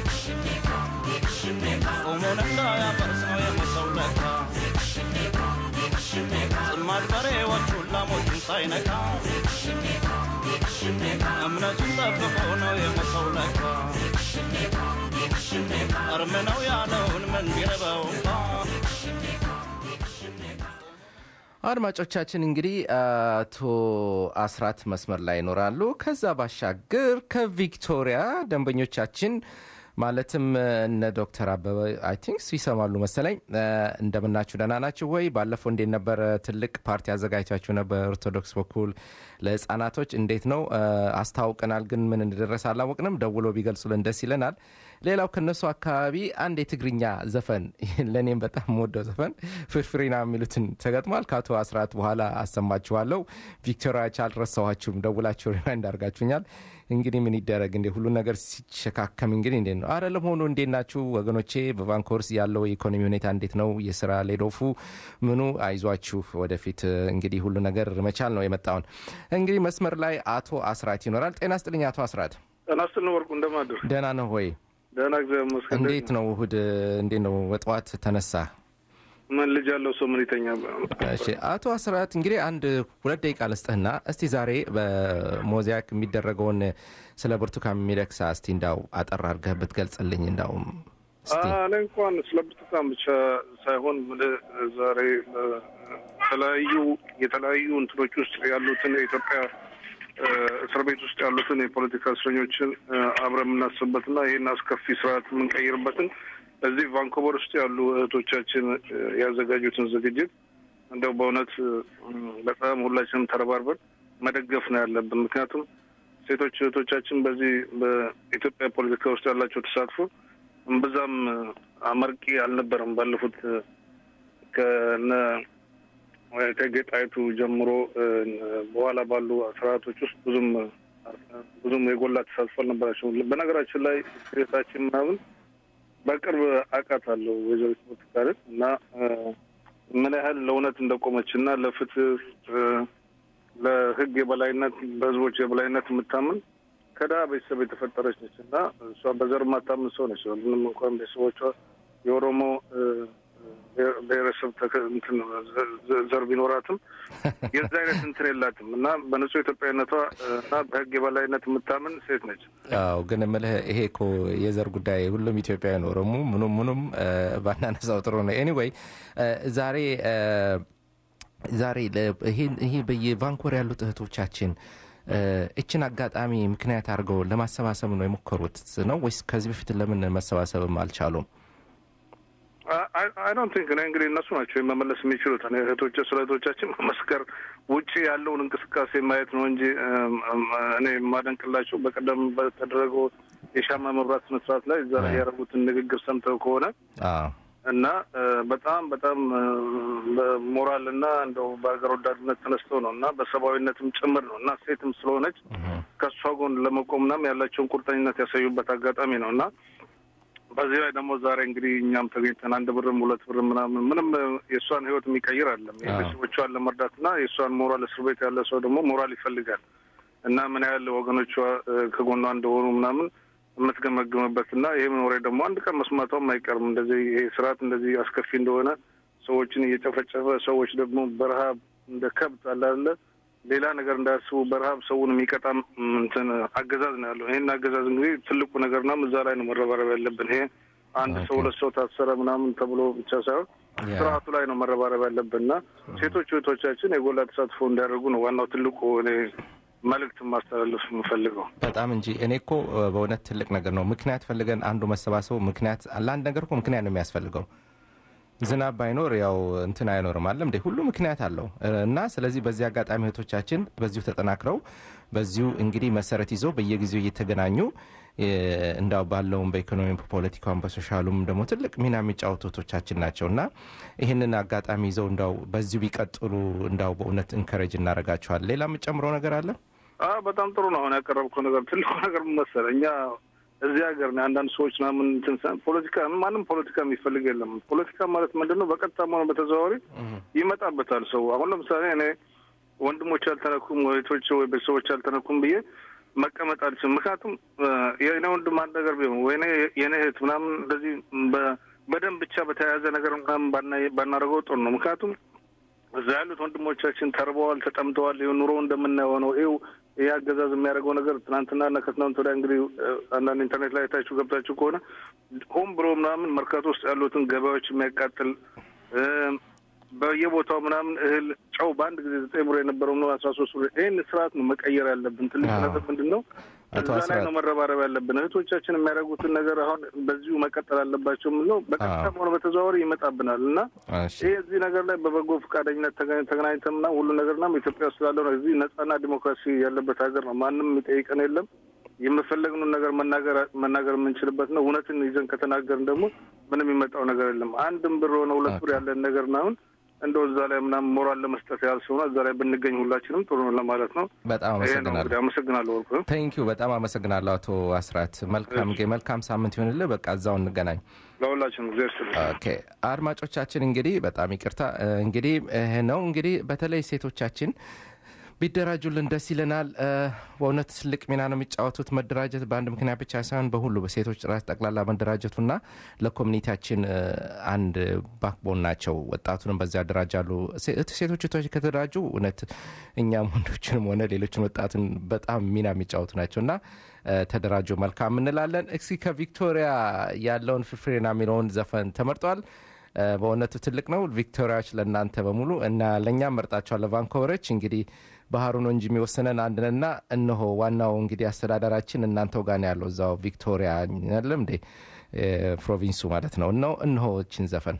ጾሙን እንዳያፈርስ ነው የመሰው ለካ ጽማድ በሬዎቹን ላሞቹን ሳይነካ እምነቱን ጠብቆ ነው የመሰው ለካ እርም ነው ያለውን ምን ቢረበው እንኳ አድማጮቻችን እንግዲህ አቶ አስራት መስመር ላይ ይኖራሉ። ከዛ ባሻገር ከቪክቶሪያ ደንበኞቻችን ማለትም እነ ዶክተር አበበ አይ ቲንክ ይሰማሉ መሰለኝ። እ፣ እንደምናችሁ ደህና ናችሁ ወይ? ባለፈው እንዴት ነበረ? ትልቅ ፓርቲ አዘጋጅታችሁ ነበር ኦርቶዶክስ በኩል ለህፃናቶች እንዴት ነው? እ፣ አስታውቀናል፣ ግን ምን እንደደረሰ አላወቅንም። ደውሎ ቢገልጹልን ደስ ይለናል። ሌላው ከነሱ አካባቢ አንድ የትግርኛ ዘፈን ለእኔም በጣም ወደው ዘፈን ፍርፍሬና የሚሉትን ተገጥሟል። ከአቶ አስራት በኋላ አሰማችኋለሁ። ቪክቶሪያዎች አልረሳኋችሁም፣ ደውላችሁ ሪማይንድ አድርጋችሁኛል። እንግዲህ ምን ይደረግ እንዴ ሁሉ ነገር ሲሸካከም እንግዲህ እንዴት ነው አረ ለመሆኑ እንዴት ናችሁ ወገኖቼ? በቫንኮርስ ያለው የኢኮኖሚ ሁኔታ እንዴት ነው? የስራ ሌዶፉ ምኑ? አይዟችሁ ወደፊት እንግዲህ ሁሉ ነገር መቻል ነው የመጣውን። እንግዲህ መስመር ላይ አቶ አስራት ይኖራል። ጤና ስጥልኝ አቶ አስራት። ጤና ይስጥልኝ ወርቁ፣ እንደማደር ደህና ነው ወይ? ደህና እግዚአብሔር ይመስገን። እንዴት ነው እሁድ? እንዴት ነው በጠዋት ተነሳ? ምን ልጅ ያለው ሰው ምን ይተኛ? እሺ አቶ አስራት እንግዲህ አንድ ሁለት ደቂቃ ልስጥህና እስቲ ዛሬ በሞዛይክ የሚደረገውን ስለ ብርቱካን ሚደቅሳ እስቲ እንዳው አጠር አድርገህ ብትገልጽልኝ እንዳውም እስቲ እኔ እንኳን ስለ ብርቱካን ብቻ ሳይሆን ምልህ ዛሬ በተለያዩ የተለያዩ እንትኖች ውስጥ ያሉትን የኢትዮጵያ እ፣ እስር ቤት ውስጥ ያሉትን የፖለቲካ እስረኞችን እ፣ አብረን የምናስብበትና ይህን አስከፊ ስርዓት የምንቀይርበትን እዚህ ቫንኮቨር ውስጥ ያሉ እህቶቻችን እ፣ ያዘጋጁትን ዝግጅት እንደው በእውነት እ፣ በጣም ሁላችንም ተረባርበን መደገፍ ነው ያለብን። ምክንያቱም ሴቶች እህቶቻችን በዚህ በኢትዮጵያ ፖለቲካ ውስጥ ያላቸው ተሳትፎ እምብዛም አመርቂ አልነበረም። ባለፉት እ፣ ከነ እቴጌ ጣይቱ ጀምሮ እ፣ በኋላ ባሉ ስርዓቶች ውስጥ ብዙም ብዙም የጎላ ተሳትፎ አልነበራቸውም። በነገራችን ላይ ሴታችን ምናምን በቅርብ አውቃታለሁ ወይዘሪት ብርቱካንን እና እ፣ ምን ያህል ለእውነት እንደቆመች እና ለፍትህ እ፣ ለሕግ የበላይነት በህዝቦች የበላይነት የምታምን ከድሀ ቤተሰብ የተፈጠረች ነች እና እሷ በዘር የማታምን ሰው ነች። ምንም እንኳን ቤተሰቦቿ የኦሮሞ እ፣ ብሔር- ብሔረሰብ ተከ- እንትን ዘ- ዘ- ዘር ቢኖራትም የዛ አይነት እንትን የላትም እና በንጹህ ኢትዮጵያዊነቷ እ፣ እና በህግ የበላይነት የምታምን ሴት ነች። አዎ ግን እምልህ ይሄ እኮ የዘር ጉዳይ ሁሉም ኢትዮጵያዊ ነው። ኦሮሞ ምኑም ምኑም እ፣ ባናነሳው ጥሩ ነው። ኤኒዌይ ዛሬ እ፣ ዛሬ ለ- ይሄን- ይሄ በየቫንኮር ያሉት እህቶቻችን እ፣ እችን አጋጣሚ ምክንያት አድርገው ለማሰባሰብ ነው የሞከሩት ነው ወይስ ከዚህ በፊት ለምን መሰባሰብም አልቻሉም? አይ ዶንት ቲንክ እኔ እንግዲህ እነሱ ናቸው መመለስ የሚችሉት። እኔ እህቶች ስለ እህቶቻችን መመስከር ውጭ ያለውን እንቅስቃሴ ማየት ነው እንጂ እም፣ እም፣ እኔ የማደንቅላቸው በቀደም በተደረገው የሻማ መብራት ስነስርዓት ላይ እዛ ላይ ያደረጉትን ንግግር ሰምተው ከሆነ አዎ እና እ፣ በጣም በጣም እ፣ በሞራል እና እንደው በሀገር ወዳድነት ተነስተው ነው እና በሰብአዊነትም ጭምር ነው እና ሴትም ስለሆነች ከእሷ ጎን ለመቆምናም ያላቸውን ቁርጠኝነት ያሳዩበት አጋጣሚ ነው እና በዚህ ላይ ደግሞ ዛሬ እንግዲህ እኛም ተገኝተን አንድ ብርም ሁለት ብርም ምናምን ምንም እ፣ የእሷን ሕይወት የሚቀይር አለም የቤተሰቦቿን ለመርዳትና የእሷን ሞራል እስር ቤት ያለ ሰው ደግሞ ሞራል ይፈልጋል እና ምን ያህል ወገኖቿ እ፣ ከጎኗ እንደሆኑ ምናምን የምትገመግምበት እና ይህም ወሬ ደግሞ አንድ ቀን መስማቷም አይቀርም። እንደዚህ ይሄ ስርዓት እንደዚህ አስከፊ እንደሆነ ሰዎችን እየጨፈጨፈ ሰዎች ደግሞ በረሀብ እንደ ከብት አለ አይደለ ሌላ ነገር እንዳያስቡ በረሀብ ሰውን የሚቀጣም እንትን አገዛዝ ነው ያለው። ይህን አገዛዝ እንግዲህ ትልቁ ነገርና እዛ ላይ ነው መረባረብ ያለብን። ይሄ አንድ ሰው ሁለት ሰው ታሰረ ምናምን ተብሎ ብቻ ሳይሆን ያ። ስርዓቱ ላይ ነው መረባረብ ያለብን እና ሴቶች እህቶቻችን የጎላ ተሳትፎ እንዲያደርጉ ነው ዋናው ትልቁ እኔ መልእክት ማስተላለፍ የምፈልገው። በጣም እንጂ እኔ እኮ እ፣ በእውነት ትልቅ ነገር ነው። ምክንያት ፈልገን አንዱ መሰባሰቡ ምክንያት ለአንድ ነገር እኮ ምክንያት ነው የሚያስፈልገው። ዝናብ ባይኖር ያው እንትን አይኖርም አለም እንዴ ሁሉ ምክንያት አለው እ፣ እና ስለዚህ በዚህ አጋጣሚ እህቶቻችን በዚሁ ተጠናክረው በዚሁ እንግዲህ መሰረት ይዘው በየጊዜው እየተገናኙ እ፣ እንዳው ባለውም በኢኮኖሚ በፖለቲካውም በሶሻሉም ደግሞ ትልቅ ሚና የሚጫወቱ እህቶቻችን ናቸው እና ይህንን አጋጣሚ ይዘው እንዳው በዚሁ ቢቀጥሉ እንዳው በእውነት እንከረጅ እናደርጋቸዋል። ሌላ የምጨምረው ነገር አለ? አ በጣም ጥሩ ነው። አሁን ያቀረብከው ነገር ትልቁ ነገር ምን መሰለህ፣ እኛ እዚህ ሀገር ነው አንዳንድ ሰዎች ምናምን እንትን ሰ- ፖለቲካ ማንም ፖለቲካ የሚፈልግ የለም። ፖለቲካ ማለት ምንድን ነው? በቀጥታም ሆነ በተዘዋዋሪ ይመጣበታል ሰው። አሁን ለምሳሌ እኔ ወንድሞች አልተነኩም፣ ወይቶች ወይ ቤተሰቦች አልተነኩም ብዬ መቀመጥ አልችልም። ምክንያቱም እ፣ የእኔ ወንድም አንድ ነገር ቢሆን ወይ እኔ- የእኔ እህት ምናምን እንደዚህ በ- በደም ብቻ በተያያዘ ነገር ምናምን ባና- ባናደርገው ጥሩ ነው። ምክንያቱም እዛ ያሉት ወንድሞቻችን ተርበዋል፣ ተጠምተዋል። ይኸው ኑሮ እንደምናየው ነው። ይኸው ይህ አገዛዝ የሚያደርገው ነገር ትናንትና እና ከትናንት ወዲያ እንግዲህ እ፣ አንዳንድ ኢንተርኔት ላይ ታችሁ ገብታችሁ ከሆነ ሆን ብሎ ምናምን መርካቶ ውስጥ ያሉትን ገበያዎች የሚያቃጥል እ፣ በየቦታው ምናምን እህል፣ ጨው በአንድ ጊዜ ዘጠኝ ብር የነበረው ነው አስራ ሶስት ብር። ይህን ስርዓት ነው መቀየር ያለብን። ትልቅ አዎ። ነገር ምንድን ነው? አቶ እዛ ላይ አስራት ነው መረባረብ ያለብን። እህቶቻችን የሚያደርጉትን ነገር አሁን በዚሁ መቀጠል አለባቸው የምንለው በቀጥታም ሆነ በተዘዋዋሪ ይመጣብናል እና እሺ ይህ እዚህ ነገር ላይ በበጎ ፈቃደኝነት ተገናኝ- ተገናኝተንና ሁሉ ነገርና ኢትዮጵያ ውስጥ ስላለው ነው። እዚህ ነጻና ዲሞክራሲ ያለበት ሀገር ነው። ማንም የሚጠይቀን የለም። የምፈለግነውን ነገር መናገር መናገር የምንችልበት ነው። እውነትን ይዘን ከተናገርን ደግሞ ምንም የሚመጣው ነገር የለም። አንድም ብር ሆነ ሁለት ብር ያለን ነገር ነው አሁን እንደው እዛ ላይ ምናምን ሞራል ለመስጠት ያህል ስለሆነ እዛ ላይ ብንገኝ ሁላችንም ጥሩ ነው ለማለት ነው። በጣም ይሄ ነው አመሰግናለሁ። እንግዲህ አመሰግናለሁ ወርቁ። ቴንኪዩ በጣም አመሰግናለሁ አቶ አስራት። መልካም ጊዜ መልካም ሳምንት ይሆንልህ። በቃ እዛው እንገናኝ። ለሁላችንም ጊዜ ስትል ኦኬ አድማጮቻችን እንግዲህ በጣም ይቅርታ እ፣ እንግዲህ ይሄ ነው እንግዲህ በተለይ ሴቶቻችን ቢደራጁልን ደስ ይለናል። እ፣ በእውነት ትልቅ ሚና ነው የሚጫወቱት። መደራጀት በአንድ ምክንያት ብቻ ሳይሆን በሁሉ በሴቶች ራስ ጠቅላላ መደራጀቱና ለኮሚኒቲያችን እ፣ አንድ ባክቦን ናቸው። ወጣቱንም በዚያ ያደራጃሉ። ሴ- ሴቶች እህቶች ከተደራጁ እውነት እኛም ወንዶችንም ሆነ ሌሎችን ወጣቱን በጣም ሚና የሚጫወቱ ናቸው እና እ፣ ተደራጁ መልካም እንላለን። እስኪ ከቪክቶሪያ ያለውን ፍፍሬና የሚለውን ዘፈን ተመርጧል። እ፣ በእውነቱ ትልቅ ነው። ቪክቶሪያዎች ለእናንተ በሙሉ እና ለእኛም መርጣቸዋል። ለቫንኮቨሮች እንግዲህ ባህሩ ነው እንጂ የሚወስነን አንድ ነንና እነሆ ዋናው እንግዲህ አስተዳደራችን እናንተው ጋር ነው ያለው እዛው ቪክቶሪያ አይደለም እንዴ እ፣ ፕሮቪንሱ ማለት ነው። እነሆ እነሆ እችን ዘፈን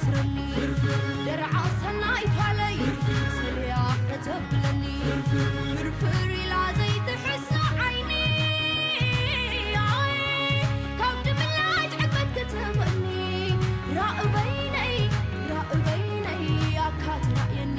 ተስረኒ ደርዓ ሰናይ ፋለይ ሰልያ ከተብለኒ ፍርፍር ኢላ ዘይትሕሶ ዓይኒ ካብ ድምላጅ ዕበት ክትህበኒ ራእበይነይ ራእበይነይ ኣካ ትራእየኒ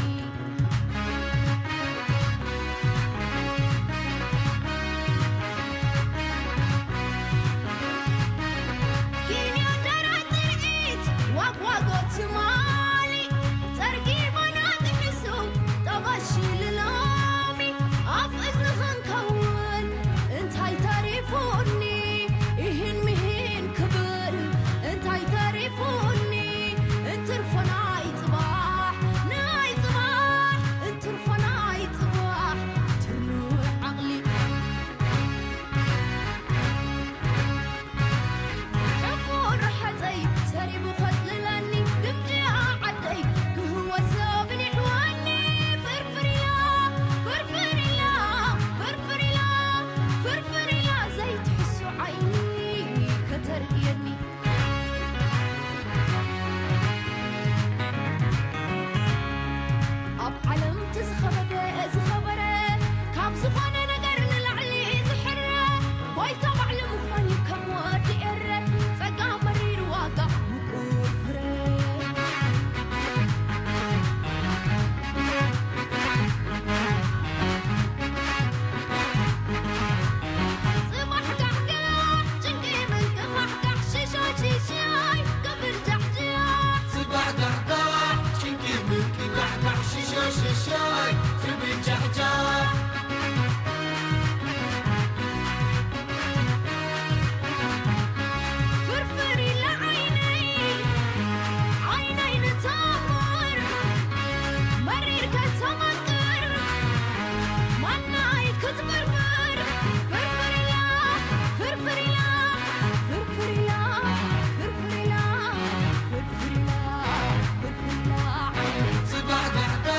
ኪንዮ ደራት ትርኢት ዋግዋጎት ትማሊ ጸርጊ ባናት ሕሱ ጠባሺ ልሎሚ ኣብ እዝንኽን ከውን እንታይ ተሪፉኒ ይህን ምሂን ክብል እንታይ ተሪፉኒ እንትርፎ ናይ ጽባሕ ናይ ጽባሕ እንትርፎ ናይ ጽባሕ ትርኑዕ ዓቕሊ ሕፉን ርሕፀይ ሰሪቡ ኸፅልለኒ ግምጃ ዓደይ ክህወሶ ብሊሕወኒ ፍርፍርያ ፍርፍርያ ፍርፍርያ ፍርፍርያ ዘይትሕሱ ዓይኒ ከተርእየኒ ኣብ ዓለም ትዝኸበደ ዝኸበረ ካብ ዝኾነ ነገር ንላዕሊ ዝሕረ ጎይታ ባዕሊ ምዃን እዩ ከም ወዲ ኤረ ጸጋ መሪር ዋጋ ምቁር ፍረ ጽባሕ ጋሕጋሕ ጭንቂ ምንቅፋሕጋሕ ሽሾ ሽሻይ ቅብል ጃሕጃሕ ፍርፍር ኢላ ዓይነይ ዓይነይ ንተምር መሪር ከተመቅር ማናይ ክትብርብር ፍርፍር ኢላ ፍርፍር ኢላ ፍርፍር ኢላ ፍርፍር ኢላ ፍርፍር ኢላ ፍርፍር ኢላ ዓይነይ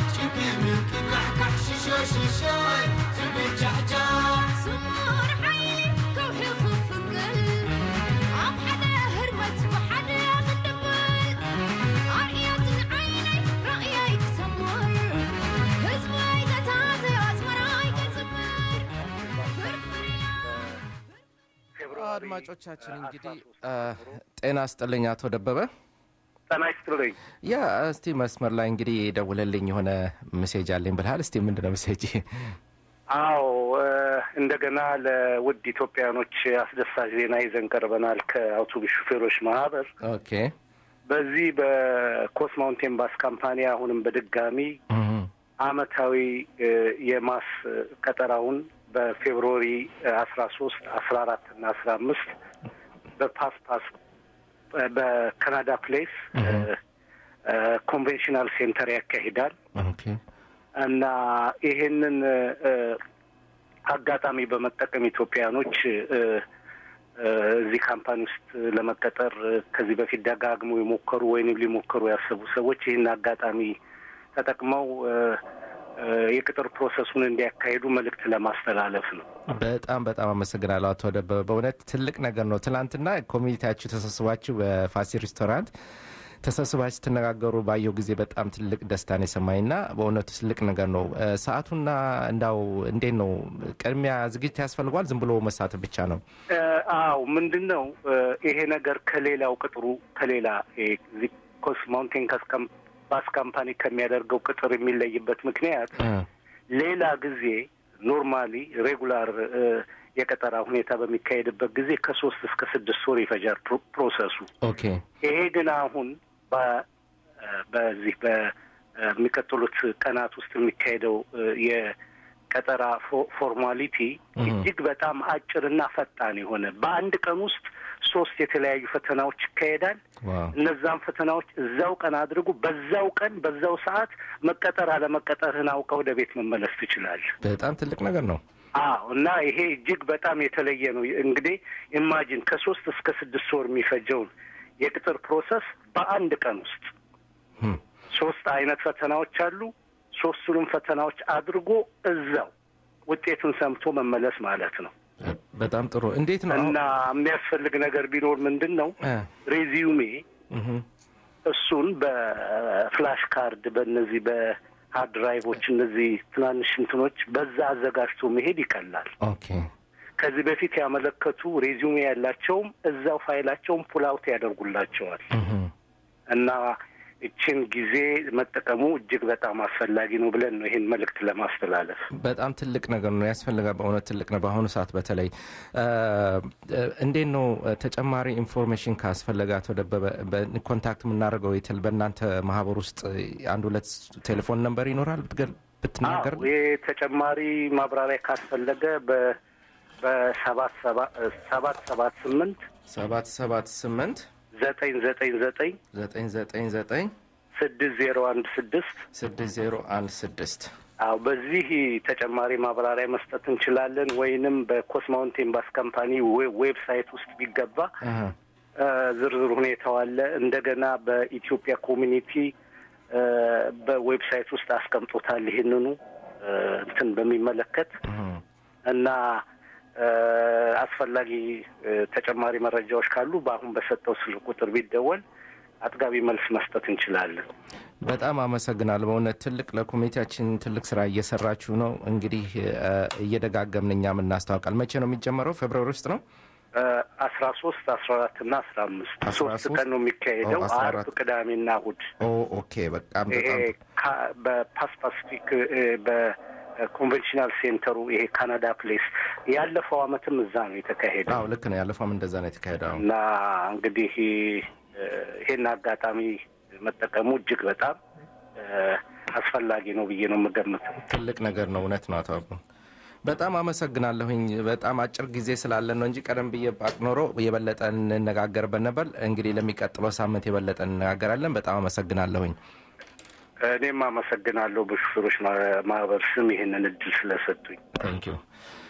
ስሙር ሓይሊ ከውሒ ክፍግል ኣብ ሓደ ህርመት ብሓደ ክድብል ኣርእያትን ዓይነይ ራእያይ ክሰምር ህዝበይ ዘታተዮ ኣስመራይ ክጽምር ፍርፍር ኢላ አድማጮቻችን እንግዲህ አ፣ ጤና ስጥልኝ አቶ ደበበ ጤና ይስጥልኝ። ያ እስቲ መስመር ላይ እንግዲህ ደውለልኝ የሆነ ሜሴጅ አለኝ ብልሃል እስቲ ምንድነው ሜሴጅ አዎ እ፣ እንደገና ለውድ ኢትዮጵያኖች አስደሳች ዜና ይዘን ቀርበናል ከአውቶቡስ ሹፌሮች ማህበር ኦኬ በዚህ በኮስ ማውንቴን ባስ ካምፓኒ አሁንም በድጋሚ እህ፣ አመታዊ እ፣ የማስ ቀጠራውን በፌብሩዋሪ አስራ ሶስት አስራ አራት እና አስራ አምስት በፓስ ፓስ እ፣ በካናዳ ፕሌስ እ፣ እ፣ ኮንቬንሽናል ሴንተር ያካሂዳል ኦኬ እና ይሄንን እ፣ አጋጣሚ በመጠቀም ኢትዮጵያኖች እ፣ እ፣ እዚህ ካምፓኒ ውስጥ ለመቀጠር እ፣ ከዚህ በፊት ደጋግመው የሞከሩ ወይንም ሊሞክሩ ያሰቡ ሰዎች ይህን አጋጣሚ ተጠቅመው እ፣ እ፣ የቅጥር ፕሮሰሱን እንዲያካሂዱ መልእክት ለማስተላለፍ ነው። በጣም በጣም አመሰግናለሁ አቶ ደበበ በእውነት ትልቅ ነገር ነው ትናንትና ኮሚኒቲያችሁ ተሰብስባችሁ በፋሲ ሬስቶራንት ተሰብስባችሁ ስትነጋገሩ ባየው ጊዜ በጣም ትልቅ ደስታን የሰማኝና በእውነቱ ትልቅ ነገር ነው እ፣ ሰዓቱና እንዳው እንዴት ነው ቅድሚያ ዝግጅት ያስፈልጓል ዝም ብሎ መሳተፍ ብቻ ነው እ፣ አዎ ምንድን ነው እ፣ ይሄ ነገር ከሌላው ቅጥሩ ከሌላ እ፣ እዚህ ኮስ ማውንቴን ካስ ካም- ባስ ካምፓኒ ከሚያደርገው ቅጥር የሚለይበት ምክንያት እ፣ ሌላ ጊዜ ኖርማሊ ሬጉላር እ፣ የቀጠራ ሁኔታ በሚካሄድበት ጊዜ ከሶስት እስከ ስድስት ወር ይፈጃል ፕሮ- ፕሮሰሱ። ኦኬ ይሄ ግን አሁን በ- በዚህ በሚቀጥሉት ቀናት ውስጥ የሚካሄደው እ፣ የቀጠራ ፎ- ፎርማሊቲ እህ። እጅግ በጣም አጭርና ፈጣን የሆነ በአንድ ቀን ውስጥ ሶስት የተለያዩ ፈተናዎች ይካሄዳል። ዋው እነዛን ፈተናዎች እዛው ቀን አድርጉ። በዛው ቀን በዛው ሰዓት መቀጠር አለመቀጠርህን አውቀህ ወደ ቤት መመለስ ትችላለህ። በጣም ትልቅ ነገር ነው አዎ እና ይሄ እጅግ በጣም የተለየ ነው። እንግዲህ ኢማጂን ከሶስት እስከ ስድስት ወር የሚፈጀውን የቅጥር ፕሮሰስ በአንድ ቀን ውስጥ እም፣ ሶስት አይነት ፈተናዎች አሉ። ሶስቱንም ፈተናዎች አድርጎ እዛው ውጤቱን ሰምቶ መመለስ ማለት ነው በጣም ጥሩ እንዴት ነው እና የሚያስፈልግ ነገር ቢኖር ምንድን ነው እ፣ ሬዚዩሜ እህ፣ እሱን በፍላሽ ካርድ በእነዚህ በሀርድ ድራይቮች እነዚህ ትናንሽ እንትኖች በዛ አዘጋጅቶ መሄድ ይቀላል። ኦኬ ከዚህ በፊት ያመለከቱ ሬዚዩሜ ያላቸውም እዛው ፋይላቸውን ፑልአውት ያደርጉላቸዋል እና እችን ጊዜ መጠቀሙ እጅግ በጣም አስፈላጊ ነው ብለን ነው ይህን መልእክት ለማስተላለፍ። በጣም ትልቅ ነገር ነው ያስፈልጋል። በእውነት ትልቅ ነው። በአሁኑ ሰዓት በተለይ እ፣ እ፣ እንዴት ነው እ፣ ተጨማሪ ኢንፎርሜሽን ካስፈለገ አቶ ደበበ በ- ኮንታክት የምናደርገው የትል በእናንተ ማህበር ውስጥ አንድ ሁለት ቴሌፎን ነምበር ይኖራል ብትገል ብትናገር አዎ፣ ይህ ተጨማሪ ማብራሪያ ካስፈለገ በ በሰባት ሰባ- ሰባት ሰባት ስምንት ሰባት ሰባት ስምንት ዘጠኝ ዘጠኝ ዘጠኝ ዘጠኝ ዘጠኝ ዘጠኝ ስድስት ዜሮ አንድ ስድስት ስድስት ዜሮ አንድ ስድስት አዎ በዚህ ተጨማሪ ማብራሪያ መስጠት እንችላለን። ወይንም በኮስ ማውንቴን ባስ ካምፓኒ ዌ- ዌብሳይት ውስጥ ቢገባ አሀ። እ፣ ዝርዝር ሁኔታው አለ። እንደገና በኢትዮጵያ ኮሚኒቲ እ፣ በዌብሳይት ውስጥ አስቀምጦታል ይህንኑ እ፣ እንትን በሚመለከት እና እ፣ አስፈላጊ እ፣ ተጨማሪ መረጃዎች ካሉ በአሁን በሰጠው ስልክ ቁጥር ቢደወል አጥጋቢ መልስ መስጠት እንችላለን። በጣም አመሰግናለሁ። በእውነት ትልቅ ለኮሚቴያችን ትልቅ ስራ እየሰራችሁ ነው። እንግዲህ እ፣ እየደጋገምን እኛም እናስታውቃል። መቼ ነው የሚጀመረው? ፌብርዋሪ ውስጥ ነው። አስራ ሶስት አስራ አራት እና አስራ አምስት አስራ ሶስት ሶስት ቀን ነው የሚካሄደው። ኦ፣ አስራ አርብ፣ አራት ቅዳሜና እሑድ ኦ ኦኬ። በጣም ይሄ በጣም ካ- በፓስ ፓሲፊክ እ፣ በኮንቬንሽናል ሴንተሩ ይሄ ካናዳ ፕሌስ ያለፈው አመትም እዛ ነው የተካሄደው አዎ ልክ ነው። ያለፈውም እንደዛ ነው የተካሄደው። እና እንግዲህ እ፣ ይሄን አጋጣሚ መጠቀሙ እጅግ በጣም እ፣ አስፈላጊ ነው ብዬ ነው የምገምተው። ትልቅ ነገር ነው። እውነት ነው። አቶ አቡ በጣም አመሰግናለሁኝ። በጣም አጭር ጊዜ ስላለን ነው እንጂ ቀደም ብዬ ባቅ ኖሮ የበለጠ እንነጋገርበት ነበር። እንግዲህ ለሚቀጥለው ሳምንት የበለጠ እንነጋገራለን። በጣም አመሰግናለሁኝ። እኔም አመሰግናለሁ በሹፌሮች ማ- ማህበር ስም ይህንን እድል ስለሰጡኝ። ታንክ ዩ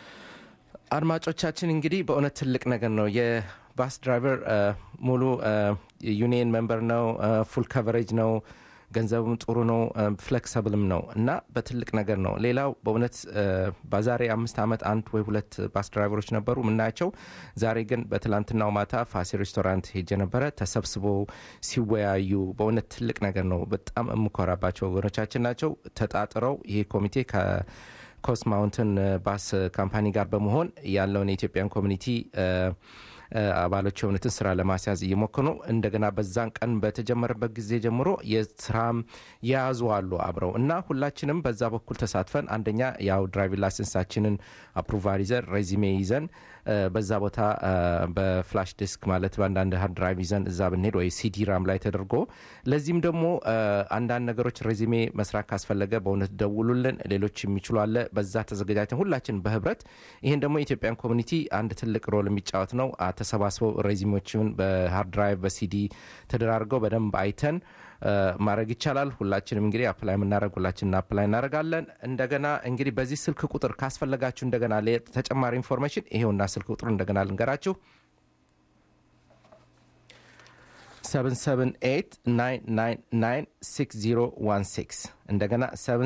አድማጮቻችን እንግዲህ በእውነት ትልቅ ነገር ነው። የባስ ድራይቨር እ፣ ሙሉ ዩኒየን ሜምበር ነው። ፉል ከቨሬጅ ነው። ገንዘቡም ጥሩ ነው። ፍሌክሰብልም ነው እና በትልቅ ነገር ነው። ሌላው በእውነት እ፣ በዛሬ አምስት ዓመት አንድ ወይ ሁለት ባስ ድራይቨሮች ነበሩ የምናያቸው። ዛሬ ግን በትላንትናው ማታ ፋሲ ሬስቶራንት ሄጄ ነበረ። ተሰብስበው ሲወያዩ በእውነት ትልቅ ነገር ነው። በጣም የምኮራባቸው ወገኖቻችን ናቸው። ተጣጥረው ይሄ ኮሚቴ ከ ኮስት ማውንትን ባስ ካምፓኒ ጋር በመሆን ያለውን የኢትዮጵያን ኮሚኒቲ እ፣ እ፣ አባሎች የሆኑትን ስራ ለማስያዝ እየሞከሩ ነው። እንደገና በዛን ቀን በተጀመረበት ጊዜ ጀምሮ የስራም የያዙ አሉ አብረው እና ሁላችንም በዛ በኩል ተሳትፈን አንደኛ ያው ድራይቪንግ ላይሰንሳችንን አፕሩቫል ይዘን ሬዚሜ ይዘን እ፣ በዛ ቦታ እ፣ በፍላሽ ዲስክ ማለት በአንዳንድ ሀርድ ድራይቭ ይዘን እዛ ብንሄድ ወይ ሲዲ ራም ላይ ተደርጎ ለዚህም ደግሞ እ፣ አንዳንድ ነገሮች ሬዚሜ መስራት ካስፈለገ በእውነት ደውሉልን። ሌሎች የሚችሉ አለ። በዛ ተዘጋጃጅተን ሁላችን በህብረት ይህን ደግሞ የኢትዮጵያን ኮሚኒቲ አንድ ትልቅ ሮል የሚጫወት ነው። አ፣ ተሰባስበው ሬዚሜዎችን በሀርድ ድራይቭ በሲዲ ተደራርገው በደንብ አይተን እ፣ ማድረግ ይቻላል። ሁላችንም እንግዲህ አፕላይ የምናደረግ ሁላችን አፕላይ እናደረጋለን። እንደገና እንግዲህ በዚህ ስልክ ቁጥር ካስፈለጋችሁ እንደገና ለ- ተጨማሪ ኢንፎርሜሽን ይሄውና ስልክ ቁጥሩ እንደገና ልንገራችሁ 778 እንደገና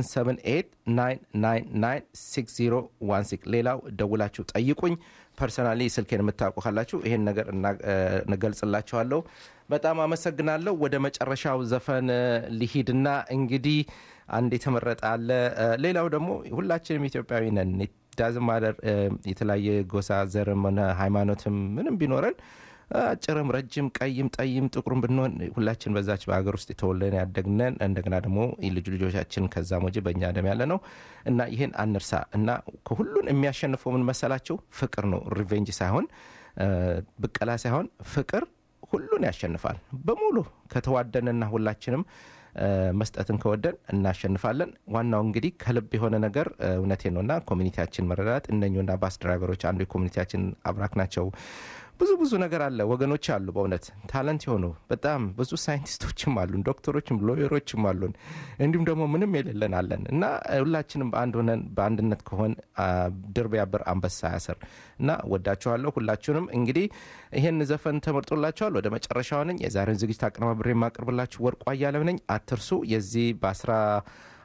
778 ሌላው ደውላችሁ ጠይቁኝ። ፐርሰናሊ ስልኬን የምታውቁ ካላችሁ ይሄን ነገር እና- እ፣ እገልጽላችኋለሁ። በጣም አመሰግናለሁ። ወደ መጨረሻው ዘፈን እ፣ ልሂድና እንግዲህ አንድ የተመረጠ አለ። እ፣ ሌላው ደግሞ ሁላችንም ኢትዮጵያዊ ነን። ዳዝም ማደር የተለያየ ጎሳ ዘርም ሆነ ሃይማኖትም ምንም ቢኖረን አጭርም ረጅም ቀይም ጠይም ጥቁርም ብንሆን ሁላችን በዛች በሀገር ውስጥ የተወለድን ያደግነን እንደገና ደግሞ ልጅ ልጆቻችን ከዛ ሞጅ በእኛ ደም ያለ ነው እና ይህን አንርሳ እና ከሁሉን የሚያሸንፈው ምን መሰላቸው? ፍቅር ነው። ሪቬንጅ ሳይሆን እ፣ ብቀላ ሳይሆን ፍቅር ሁሉን ያሸንፋል በሙሉ ከተዋደንና ሁላችንም እ፣ መስጠትን ከወደን እናሸንፋለን። ዋናው እንግዲህ ከልብ የሆነ ነገር እ፣ እውነቴ ነው እና ኮሚኒቲያችን መረዳት እነኙና ባስ ድራይቨሮች አንዱ የኮሚኒቲያችን አብራክ ናቸው። ብዙ ብዙ ነገር አለ። ወገኖች አሉ፣ በእውነት ታለንት የሆኑ በጣም ብዙ ሳይንቲስቶችም አሉን፣ ዶክተሮችም ሎየሮችም አሉን፣ እንዲሁም ደግሞ ምንም የሌለን አለን እና ሁላችንም በአንድ ሆነን በአንድነት ከሆን አ፣ ድር ቢያብር አንበሳ ያስር እና ወዳችኋለሁ ሁላችሁንም። እንግዲህ ይህን ዘፈን ተመርጦላችኋል። ወደ መጨረሻው ነኝ። የዛሬውን ዝግጅት አቀነባብሬ የማቀርብላችሁ ወርቁ አያለው ነኝ። አትርሱ የዚህ በአስራ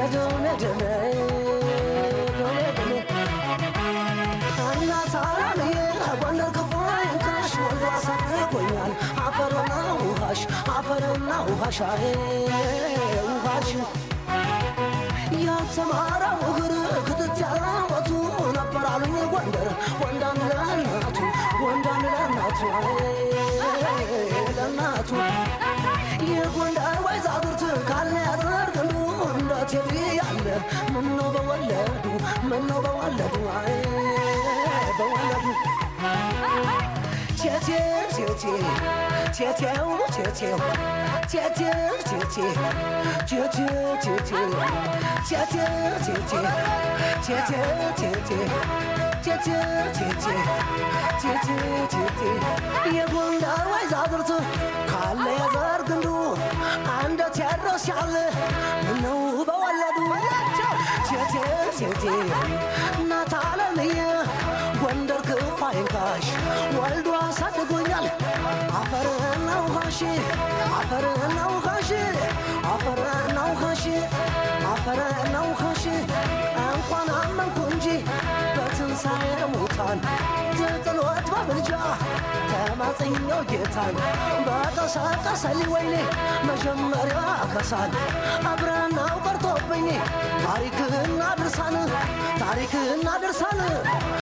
ደሜ ደሜ ደሜ ደሜ እናት አለምዬ ጎንደር ክፉ አይንካሽ ወንዱ አሳርጎኛል አፈርና ውሃሽ አፈርና ውሃሽ አይ ውሃሽ ያልተማረው እግር ክትት ያለወቱ ነበር አሉኝ ጎንደር ወንዳን ለእናቱ ወንዳን ለእናቱ አይ ለእናቱ የጎንደር ወይዛዝርት ካለ ያዘርግሉ እንደ ቴቪ ያለ ምነው በወለዱ ምነው በወለዱ አይ በወለዱ ቴቴ ቴቴ ቴቴው ቴቴው ቴቴው ቴቴ ቴቴው ቴቴ ቴቴው ቴቴ ቴቴው ቴቴ ቴቴው ቴቴ ቴቴው ቴቴ የጎንደር ወይዛዝርት ካለ የዘር ግንዱ እንደ ቴድሮስ ያለ ምነው በወለዱ ቴቴ ቴቴ እናት አለምዬ ጎንደር ክፉ አይንካሽ ወልዶ አሳድጎኛል አፈርና ውሃሽ አፈርና ውሃሽ አፈርና ውሃሽ አፈርና ውሃሽ እንኳን አመንኩ እንጂ በትንሣኤ ሙታን ትጥሎት በምልጃ ተማጽኛው ጌታን በቀሰቀሰልኝ ወይኔ መጀመሪያ ከሳል አብረናው ቀርቶብኝ ታሪክና ድርሳን ታሪክና ድርሳን